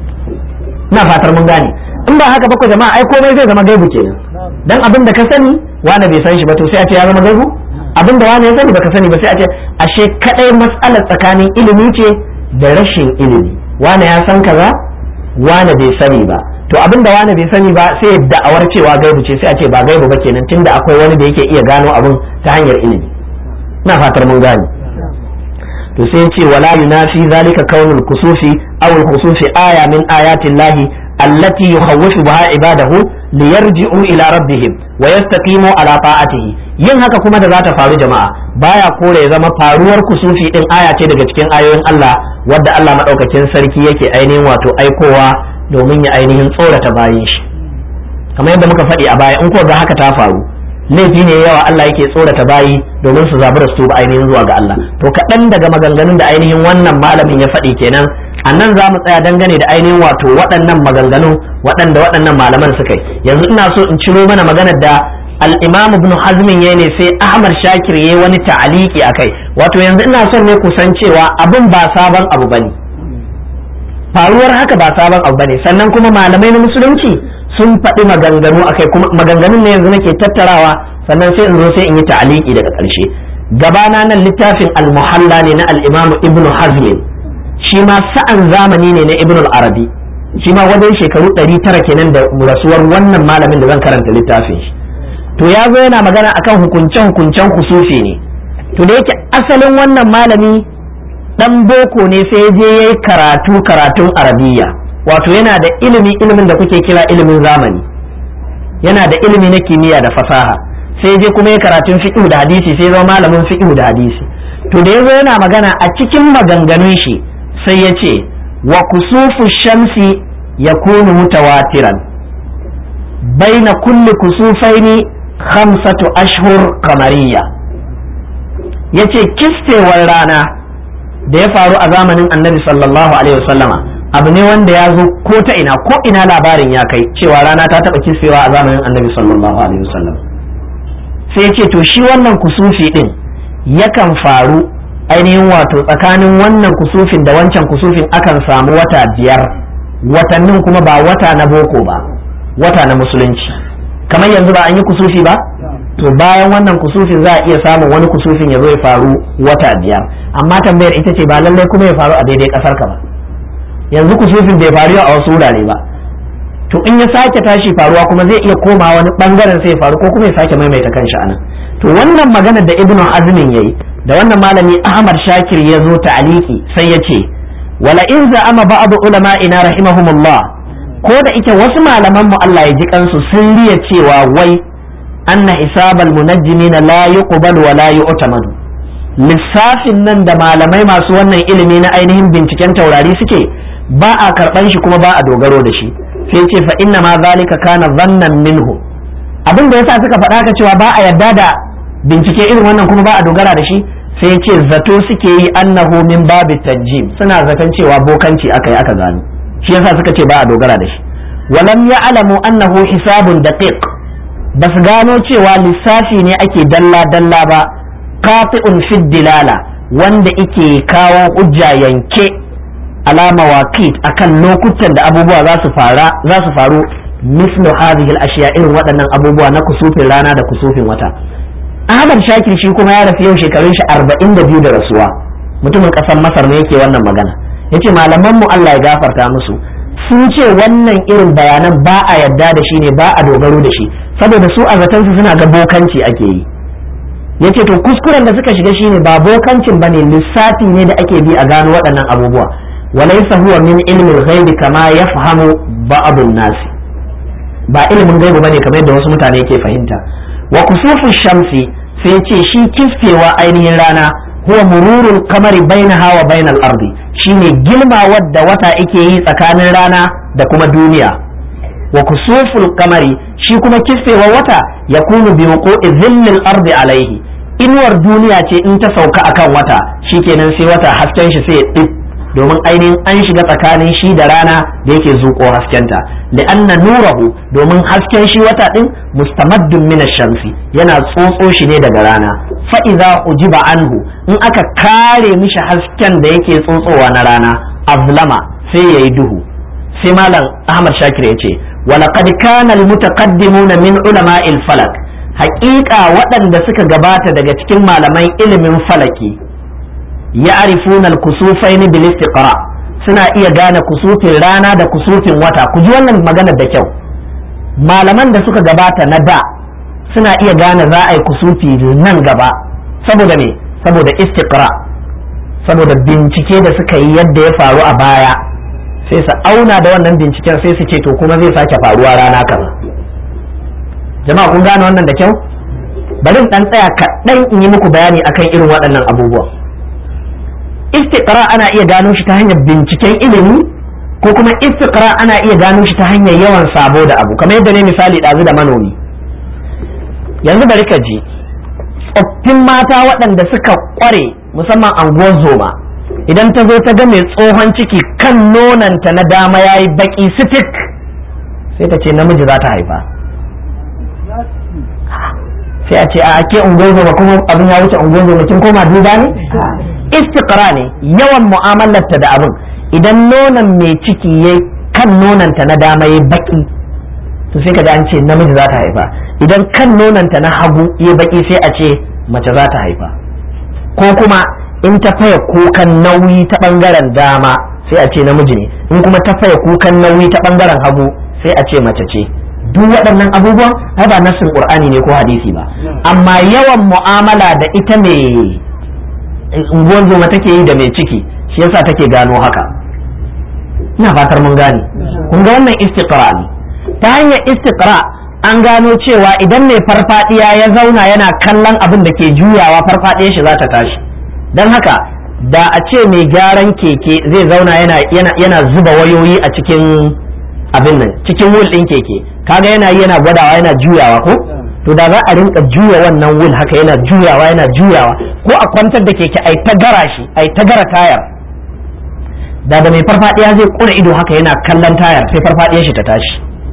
ina fatar mun gane in ba haka ba ko jama'a ai komai zai zama gaibu kenan dan abin da ka sani wani bai san shi ba to sai a ce ya zama gaibu abin da wani ya sani baka sani ba sai a ce ashe kadai matsalar tsakanin ilimi ce da rashin ilimi wani ya san kaza wani bai sani ba to abin da wani bai sani ba sai da'awar cewa gaibu ce sai a ce ba gaibu ba kenan tunda akwai wani da yake iya gano abin ta hanyar ilimi ina fatar mun gane to sai ce wala yunafi zalika kaunul kusufi aw al khusufi aya min ayati llahi allati yukhawwifu biha ibadahu liyarji'u ila rabbihim wa yastaqimu ala ta'atihi yin haka kuma da za ta faru jama'a baya kore ya zama faruwar kusufi din aya ce daga cikin ayoyin Allah wadda Allah madaukakin sarki yake ainihin wato aikowa domin ya ainihin tsorata bayin shi kamar yadda muka faɗi a baya in ko ga haka ta faru laifi ne yawa Allah yake tsorata bayi domin su zabi da su ba ainihin zuwa ga Allah to kaɗan daga maganganun da ainihin wannan malamin ya faɗi kenan a nan za mu tsaya dangane da ainihin wato waɗannan maganganu waɗanda waɗannan malaman suka yi yanzu ina so in ciro mana maganar da al-imam ibn hazmin yayi ne sai ahmad shakir yayi wani ta'aliki akai wato yanzu ina son ne kusan cewa abin ba sabon abu bane faruwar haka ba sabon abu bane sannan kuma malamai na musulunci sun faɗi maganganu akai kuma maganganun ne yanzu nake tattarawa sannan sai in zo sai in yi ta'aliki daga ƙarshe gabana nan littafin al-muhalla ne na al-imam ibn hazmin shi ma sa'an zamani ne na ibn al-arabi shi ma wajen shekaru 900 kenan da rasuwar wannan malamin da zan karanta littafin shi to ya zo yana magana akan hukunce hukuncen kusufi ne to da yake asalin wannan malami dan boko ne sai ya je yayi karatu karatun arabiya wato yana da ilimi ilimin da kuke kira ilimin zamani yana da ilimi na kimiyya da fasaha sai je kuma ya karatun fiqh da hadisi sai zama malamin fiqh da hadisi to da yazo yana magana a cikin maganganun shi sai ya ce wa kusufu shamsi yakunu mutawatiran baina kulli kusufaini khamsatu ashhur kamariya yace kistewar rana da ya faru a zamanin annabi sallallahu alaihi wasallama abu ne wanda ya zo ko ta ina ko ina labarin ya kai cewa rana ta taba kistewa a zamanin annabi sallallahu alaihi wasallam sai ce to shi wannan kusufi din yakan faru ainihin wato tsakanin wannan kusufin da wancan kusufin akan samu wata biyar watannin kuma ba wata na boko ba wata na musulunci kamar yanzu ba an yi kusufi ba to bayan wannan kusufin za a iya samun wani kusufin ya zo ya faru wata biyar amma tambayar ita ce ba lallai kuma ya faru a daidai kasar ka ba yanzu kusufin bai faru a wasu wurare ba to in ya sake tashi faruwa kuma zai iya koma wani bangaren sai ya faru ko kuma ya sake maimaita kanshi anan to wannan maganar da ibnu azmin yayi da wannan malami ahmad shakir ya zo ta'aliki sai ya ce wala in za'ama ba'd ulama'ina rahimahumullah ko da ike wasu malaman mu Allah ya ji kansu sun riya cewa wai anna hisabal munajjimin la yuqbal wa la yu'tamadu lissafin nan da malamai masu wannan ilimi na ainihin binciken taurari suke ba a karban shi kuma ba a dogaro da shi sai ce fa inna ma zalika kana zannan minhu abin da yasa suka faɗa ka cewa ba a yarda da bincike irin wannan kuma ba a dogara da shi sai ce zato suke yi annahu min babi tajjim suna zaton cewa bokanci aka yi aka gano shi yasa suka ce ba a dogara da shi walam ya'lamu annahu hisabun daqiq ba su gano cewa lissafi ne ake dalla dalla ba qati'un fi dilala wanda ike kawo hujja yanke alama waqit akan lokutan da abubuwa za su fara za su faru mislu hadhihi al-ashiya irin waɗannan abubuwa na kusufin rana da kusufin wata Ahmad Shakir shi kuma ya rasu yau shekarun shi arba'in da biyu da rasuwa mutumin ƙasar Masar ne yake wannan magana yace malaman mu Allah ya gafarta musu sun ce wannan irin bayanan ba a yadda da shi ne ba a dogaro da shi saboda su a zaton su suna ga bokanci ake yi yace to kuskuren da suka shiga shine ba bokancin bane lissafi ne da ake bi a gano waɗannan abubuwa walaysa huwa min ilmi al-ghaibi kama yafhamu ba'd an-nas ba ilimin gaibu bane kamar yadda wasu mutane ke fahimta wa kusufu shamsi sai ce shi kisfewa ainihin rana huwa mururul kamari bainaha wa bainal ardi shine gilma wadda wata yake yi tsakanin rana da kuma duniya wa kusuful kamari shi kuma kisfewa wata ya kunu bi wuqu'i dhillil ardi alaihi inuwar duniya ce in ta sauka akan wata shikenan sai wata hasken shi sai ya domin ainihin an shiga tsakanin shi da rana da yake zuƙo haskenta li'anna nurahu domin hasken shi wata din mustamaddun min shamsi yana tsotso shi ne daga rana fa idza ujiba anhu in aka kare mishi hasken da yake tsotsowa na rana azlama sai yayi duhu sai malam Ahmad Shakir yace walaqad kana almutaqaddimuna min ulama'il falak haƙiƙa waɗanda suka gabata daga cikin malaman ilimin falaki ya'rifuna al-kusufain bil istiqra suna iya gane kusufin rana da kusufin wata ku ji wannan magana da kyau malaman da suka gabata na da suna iya gane za a yi kusufi nan gaba saboda me saboda istiqra saboda bincike da suka yi yadda ya faru a baya sai su auna da wannan binciken sai su ce to kuma zai sake faruwa rana kaza jama'a kun gane wannan da kyau bari in dan tsaya kaɗan in yi muku bayani akan irin waɗannan abubuwa istiqra ana iya gano shi ta hanyar binciken ilimi ko kuma istiqra ana iya gano shi ta hanyar yawan sabo da abu kamar yadda ne misali ɗazu da manomi yanzu bari ka ji tsoffin mata waɗanda suka ƙware musamman anguwar zoma idan ta zo ta ga mai tsohon ciki kan nonanta na dama ya yi baƙi sitik sai ta ce namiji za ta haifa sai a ce a ke unguwar zoma kuma abin ya wuce unguwar zoma kin koma duba ne istiqra ne yawan mu'amalarta da abin idan nonon mai ciki ya kan nonanta na dama ya baki to sai kaga an ce namiji za ta haifa idan kan nonanta na hagu ya baki sai a ce mace za ta haifa ko kuma in ta faya kukan nauyi ta bangaren dama sai a ce namiji ne in kuma ta faya kukan nauyi ta bangaren hagu sai a ce mace ce duk waɗannan abubuwan ai ba nassin qur'ani ne ko hadisi ba amma yawan mu'amala da ita mai unguwar zoma take yi da mai ciki shi yasa take gano haka ina fatar mun gane kun ga wannan istiqra ne ta hanyar istiqra an gano cewa idan mai farfadiya ya zauna yana kallon abin da ke juyawa farfadiyar shi za ta tashi don haka da a ce mai gyaran keke zai zauna yana, yana, yana zuba wayoyi a cikin abin nan cikin wul ɗin keke kaga yana yi yana gwadawa yana juyawa ko to da za a rinka juya wannan wul haka yana juyawa yana juyawa ko a kwantar da keke ai ta gara shi ai ta gara tayar da da mai farfadiya zai kura ido haka yana kallon tayar sai farfadiyar shi ta tashi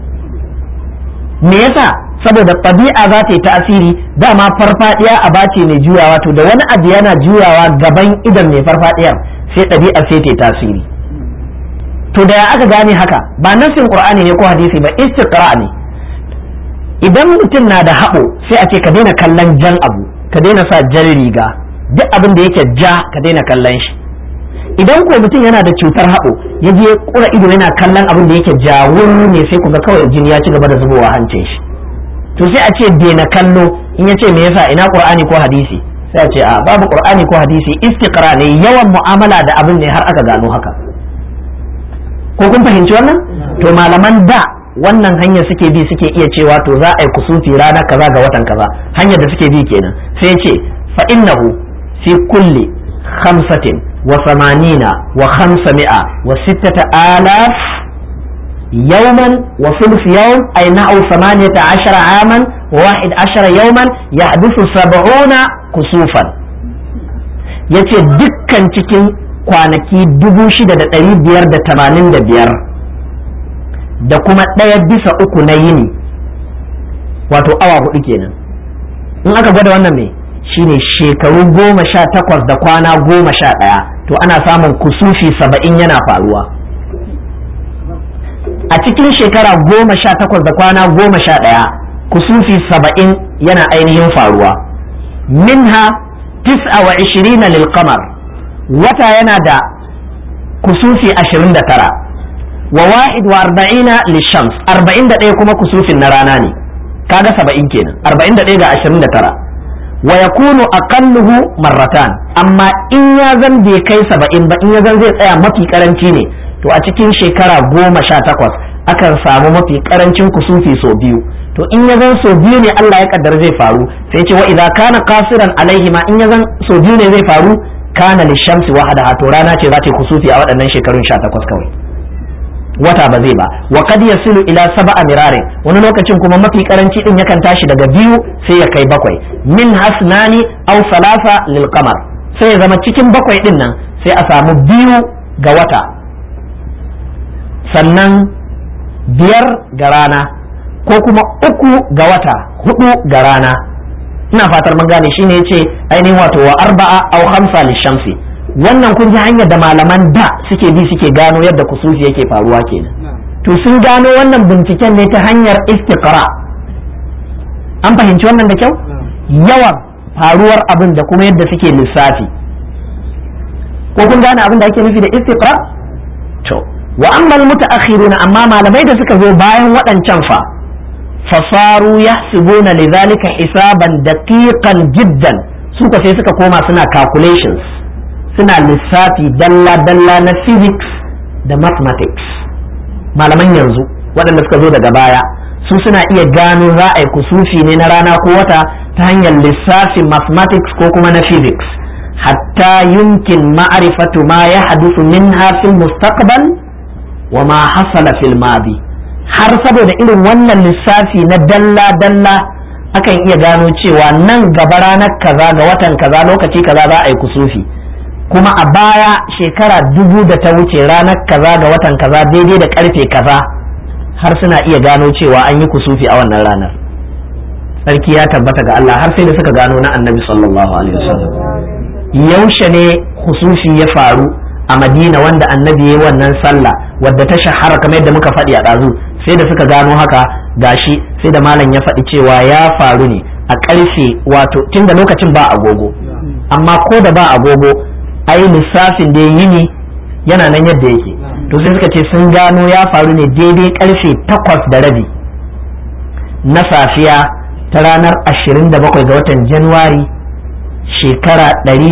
me yasa saboda ɗabi'a za ta yi tasiri dama farfadiya a bace mai juyawa to da wani abu yana juyawa gaban idan mai farfadiyar sai ɗabi'a sai ta yi tasiri to da ya aka gane haka ba nassin qur'ani ne ko hadisi ba istiqra ne idan mutum na da haɓo sai a ce ka daina kallon jan abu ka daina sa jan riga duk abin da yake ja ka daina kallon shi idan ko mutum yana da cutar haɓo ya je kura ido yana kallon abin da yake jawur ne sai ku ga kawai jini ya ci gaba da zubowa hancin shi to sai a ce daina kallo in ya ce me yasa ina qur'ani ko hadisi sai a ce a babu qur'ani ko hadisi istiqra ne yawan mu'amala da abin ne har aka gano haka ko kun fahimci wannan to malaman da wannan hanyar suke bi suke iya cewa to za a yi kusufi rana kaza ga watan kaza hanyar da suke bi kenan sai ce fa innahu fi kulli khamsatin wa samanina wa khamsami'a wa sittata alaf yawman wa sulus yawm ay na'u samaniyata ashara aman wa wahid ashara yawman yahduthu sab'una kusufan yace dukkan cikin kwanaki dubu shida da ɗari biyar da tamanin da biyar da kuma ɗaya bisa uku na yini wato awa hudu kenan in aka gwada wannan mai shine shekaru goma sha takwas da kwana goma sha ɗaya to ana samun kusufi saba'in yana faruwa a cikin shekara goma sha takwas da kwana goma sha ɗaya kusufi saba'in yana ainihin faruwa minha tis'a wa ishirina lil qamar wata yana da kusufi ashirin da tara wa wahid wa arba'ina lishams arba'in da ɗaya kuma kusufin na rana ne kaga saba'in kenan arba'in da ɗaya ga ashirin da tara wa yakunu aqalluhu marratan amma in ya zan bai kai saba'in ba in ya zan zai tsaya mafi karanci ne to a cikin shekara goma sha takwas akan samu mafi karancin kusufi sau biyu to in ya zan sau biyu ne Allah ya kaddara zai faru sai ce wa idza kana qasiran alaihi ma in ya zan sau biyu ne zai faru kana lishamsi wahadaha to rana ce za ta kusufi a waɗannan shekarun sha takwas kawai wata ba zai ba wa kad yasilu ila sab'a mirare wani lokacin kuma mafi karanci din yakan tashi daga biyu sai ya kai bakwai min hasnani aw salasa lil qamar sai ya zama cikin bakwai din nan sai a samu biyu ga wata sannan biyar ga rana ko kuma uku ga wata hudu ga rana ina fatar mun gane shine yace ainihin wato wa arba'a aw khamsa lishamsi wannan kun ji hanyar da malaman da suke bi suke gano yadda kusufi yake faruwa kenan to sun gano wannan binciken ne ta hanyar istiqra an fahimci wannan da kyau yawan faruwar abin da kuma yadda suke lissafi ko kun gane abin da ake nufi da istiqra to wa amma mutaakhiruna amma malamai da suka zo bayan waɗancan fa fasaru yahsibuna lidhalika hisaban daqiqan jiddan suka sai suka koma suna calculations suna lissafi dalla-dalla na physics da mathematics malaman yanzu waɗanda suka zo daga baya su suna iya gano za a yi kusufi ne na rana ko wata ta hanyar lissafin mathematics ko kuma na physics hatta yumkin ma'arifatu ma ya hadusu min fil mustaqbal wa ma hasala fil madi har saboda irin wannan lissafi na dalla-dalla akan iya gano cewa nan gaba ranar kaza ga watan kaza lokaci kaza za a yi kusufi kuma a baya shekara dubu da ta wuce ranar kaza ga watan kaza daidai da karfe kaza har suna iya gano cewa an yi kusufi a wannan ranar sarki ya tabbata ga Allah har sai da suka gano na annabi sallallahu alaihi wasallam yaushe ne kusufi ya faru a madina wanda annabi ya wannan sallah wadda ta shahara kamar yadda muka faɗi a ɗazu sai da suka gano haka gashi sai da malam ya faɗi cewa ya faru ne a ƙarfe wato tun da lokacin ba agogo amma ko da ba agogo ai lissafin da yi ne yana nan yadda yake to sai suka ce sun gano ya faru ne daidai karfe takwas da rabi na safiya ta ranar 27 ga watan januwari shekara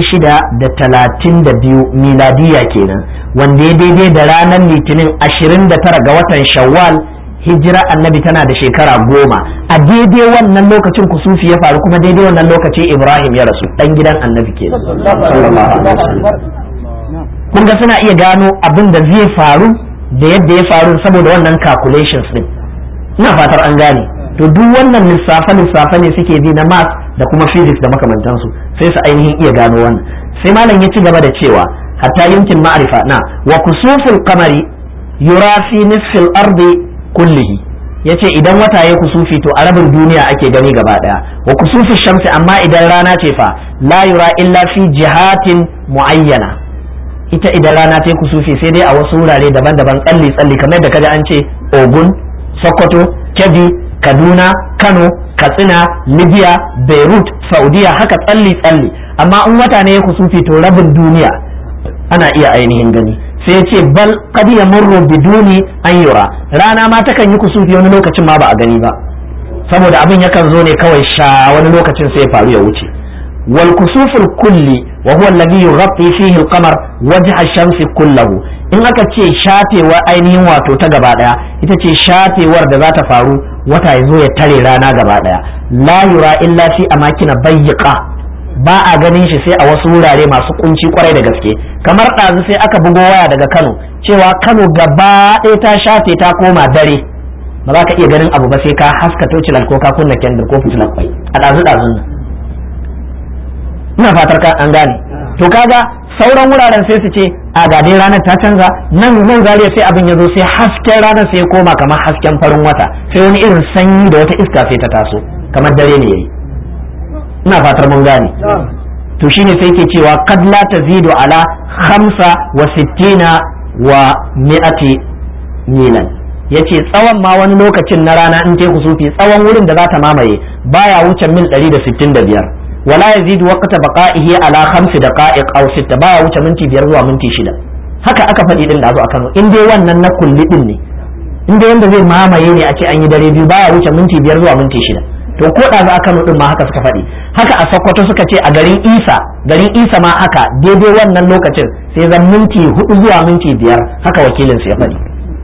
632 miladiya kenan wanda ya daidai da ranar litinin 29 ga watan shawwal hijira annabi tana da shekara goma a daidai wannan lokacin kusufi ya faru kuma daidai wannan lokaci ibrahim ya rasu dan gidan annabi ke kun ga suna iya gano abin da zai faru da yadda ya faru saboda wannan calculations din ina fatar an gane to duk wannan lissafe lissafe ne suke bi na math da kuma physics da makamantansu sai su ainihin iya gano wannan sai malam ya ci gaba da cewa hatta yumkin ma'rifa na wa kusuful qamari yura fi nisfil ardi kullihi yace idan wata ya kusufi to a rabin duniya ake gani gaba daya wa kusufi shamsi amma idan rana ce fa la yura illa fi jihatin muayyana ita idan rana ta kusufi sai dai a wasu wurare daban-daban tsalli tsalli kamar da kaji an ce ogun sokoto kebbi kaduna kano katsina libya beirut saudiya haka tsalli tsalli amma in wata ne ya kusufi to rabin duniya ana iya ainihin gani sai ya ce bal kad yamurru biduni an yura rana ma takan yi kusufi wani lokacin ma ba a gani ba saboda abin yakan zo ne kawai sha wani lokacin sai ya faru ya wuce wal kusuful kulli wa huwa alladhi yughatti fihi al-qamar wajha ash-shamsi kullahu in aka ce shafewar ainihin wato ta gaba daya ita ce shafewar da za ta faru wata ya zo ya tare rana gaba daya la yura illa fi amakina bayyiqa ba a ganin shi sai a wasu wurare masu kunci kwarai da gaske kamar ɗazu sai aka bugo waya daga Kano cewa Kano gaba ɗaya ta shafe ta koma dare ba za ka iya ganin abu ba sai ka haska tocilan ko ka kunna kendir ko fitilar kwai a ɗazu ɗazun nan ina fatar ka an gane to kaga sauran wuraren sai su ce a ga dai ranar ta canza nan nan zariya sai abin ya zo sai hasken ranar sai ya koma kamar hasken farin wata sai wani irin sanyi da wata iska sai ta taso kamar dare ne yayi ina fatar mun gane to shine sai ke cewa kad la tazidu ala khamsa wa sittina wa mi'ati milan yace tsawon ma wani lokacin na rana in teku sufi tsawon wurin da za ta mamaye baya wuce mil 165 wala yazidu waqta baqa'ihi ala khamsi daqa'iq aw sitta baya wuce minti biyar zuwa minti shida haka aka faɗi din da zo a Kano in dai wannan na kulli din ne in dai wanda zai mamaye ne a ce an yi dare biyu baya wuce minti biyar zuwa minti shida to ko da za a Kano din ma haka suka faɗi haka a Sokoto suka ce a garin Isa garin Isa ma haka daidai wannan lokacin sai zan minti hudu zuwa minti biyar haka wakilin su ya faɗi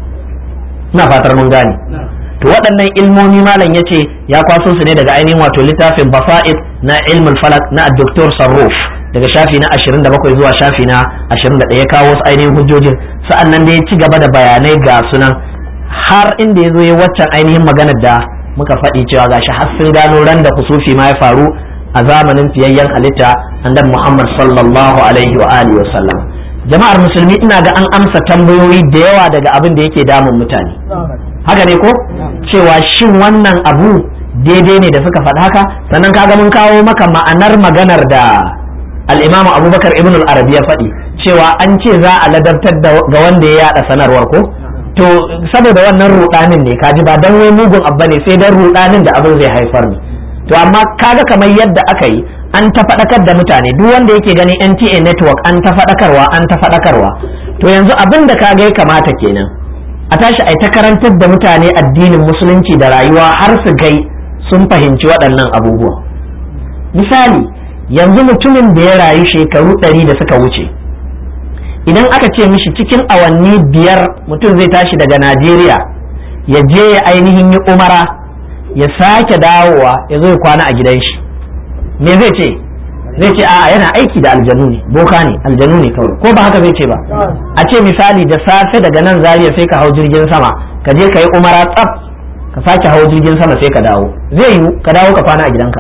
ina fatar mun gane to waɗannan ilmomi malam ya ce ya kwaso su ne daga ainihin wato littafin basa'id na ilmul falak na Dr. Sarruf daga shafi na 27 zuwa shafi na 21 ya kawo wasu ainihin hujjojin sa'an nan da ya ci gaba da bayanai ga sunan har inda ya zo ya waccan ainihin maganar da muka faɗi cewa gashi har sun gano ran da kusufi ma ya faru a zamanin fiyayyen halitta annabi Muhammad sallallahu alaihi wa alihi wa sallam jama'ar musulmi ina ga an amsa tambayoyi da yawa daga abin da yake damun mutane haka ne ko cewa shin wannan abu daidai ne da suka faɗa haka sannan kaga mun kawo maka ma'anar maganar da al-imamu abubakar ibn al-arabi ya faɗi cewa an ce za a ladabtar ga wanda ya yada sanarwar ko to saboda wannan rudanin ne kaji ba dan wai mugun abba ne sai dan rudanin da abin zai haifar ne to amma kaga kamar yadda aka yi an ta faɗakar da mutane duk wanda yake gani NTA network an ta faɗakarwa an ta faɗakarwa to yanzu abin da kaga ya kamata kenan a tashi a ta karantar da mutane addinin musulunci da rayuwa har su gai sun fahimci waɗannan abubuwa misali yanzu mutumin da ya rayu shekaru ɗari da suka wuce idan aka ce mishi cikin awanni biyar mutum zai tashi daga najeriya ya je ya ainihin yi umara ya sake dawowa ya zo ya kwana a gidan shi me zai ce zai ce a'a yana aiki da aljanu ne boka ne aljanu ne kawai ko ba haka zai ce ba a ce misali da safe daga nan zariya sai ka hau jirgin sama ka je ka yi umara tsaf ka sake hau jirgin sama sai ka dawo zai yiwu ka dawo ka kwana a gidanka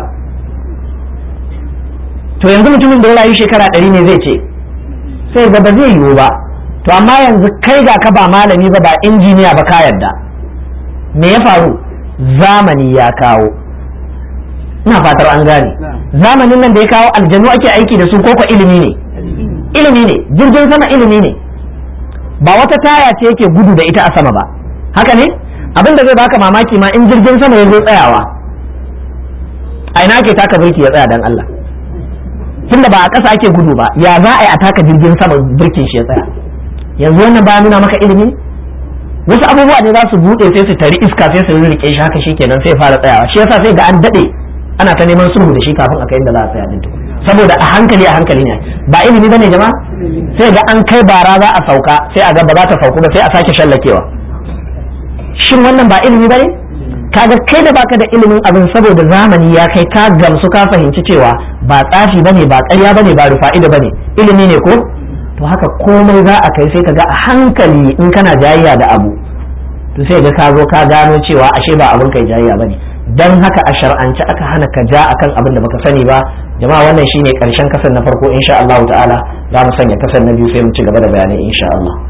to yanzu mutumin da ya rayu shekara ɗari ne zai ce sai ga ba zai yiwu ba to amma yanzu kai ga ka ba malami ba ba injiniya ba ka yarda me ya faru zamani ya kawo ina fatar an gane zamanin nan da ya kawo aljanu ake aiki da su koko ilimi ne ilimi ne jirgin sama ilimi ne ba wata taya ce yake gudu da ita a sama ba haka ne abin da zai baka mamaki ma in jirgin sama ya zo tsayawa a ina ake taka birki ya tsaya dan Allah tunda ba a ƙasa ake gudu ba ya za a yi a taka jirgin sama birkin shi ya tsaya yanzu wannan ba nuna maka ilimi wasu abubuwa ne za su buɗe sai su tari iska sai su rike shi haka shikenan sai fara tsayawa shi yasa sai ga an daɗe ana ta neman sulhu da shi kafin a kai inda za a tsaya din saboda a hankali a hankali ne ba ilimi bane jama'a sai ga an kai bara za a sauka sai a ga ba za ta sauku ba sai a sake shallakewa shin wannan ba ilimi bane kaga kai da baka da ilimin abin saboda zamani ya kai ka gamsu ka fahimci cewa ba tsafi bane ba ƙarya bane ba rufa'ida bane ilimi ne ko to haka komai za a kai sai ka ga a hankali in kana jayayya da abu to sai ga ka zo ka gano cewa ashe ba abin kai jayayya bane dan haka a shar'ance aka hana ka ja akan abin da baka sani ba jama'a wannan shine karshen kasan na farko insha Allah ta'ala za mu sanya kasan na biyu sai mu ci gaba da bayanai insha Allah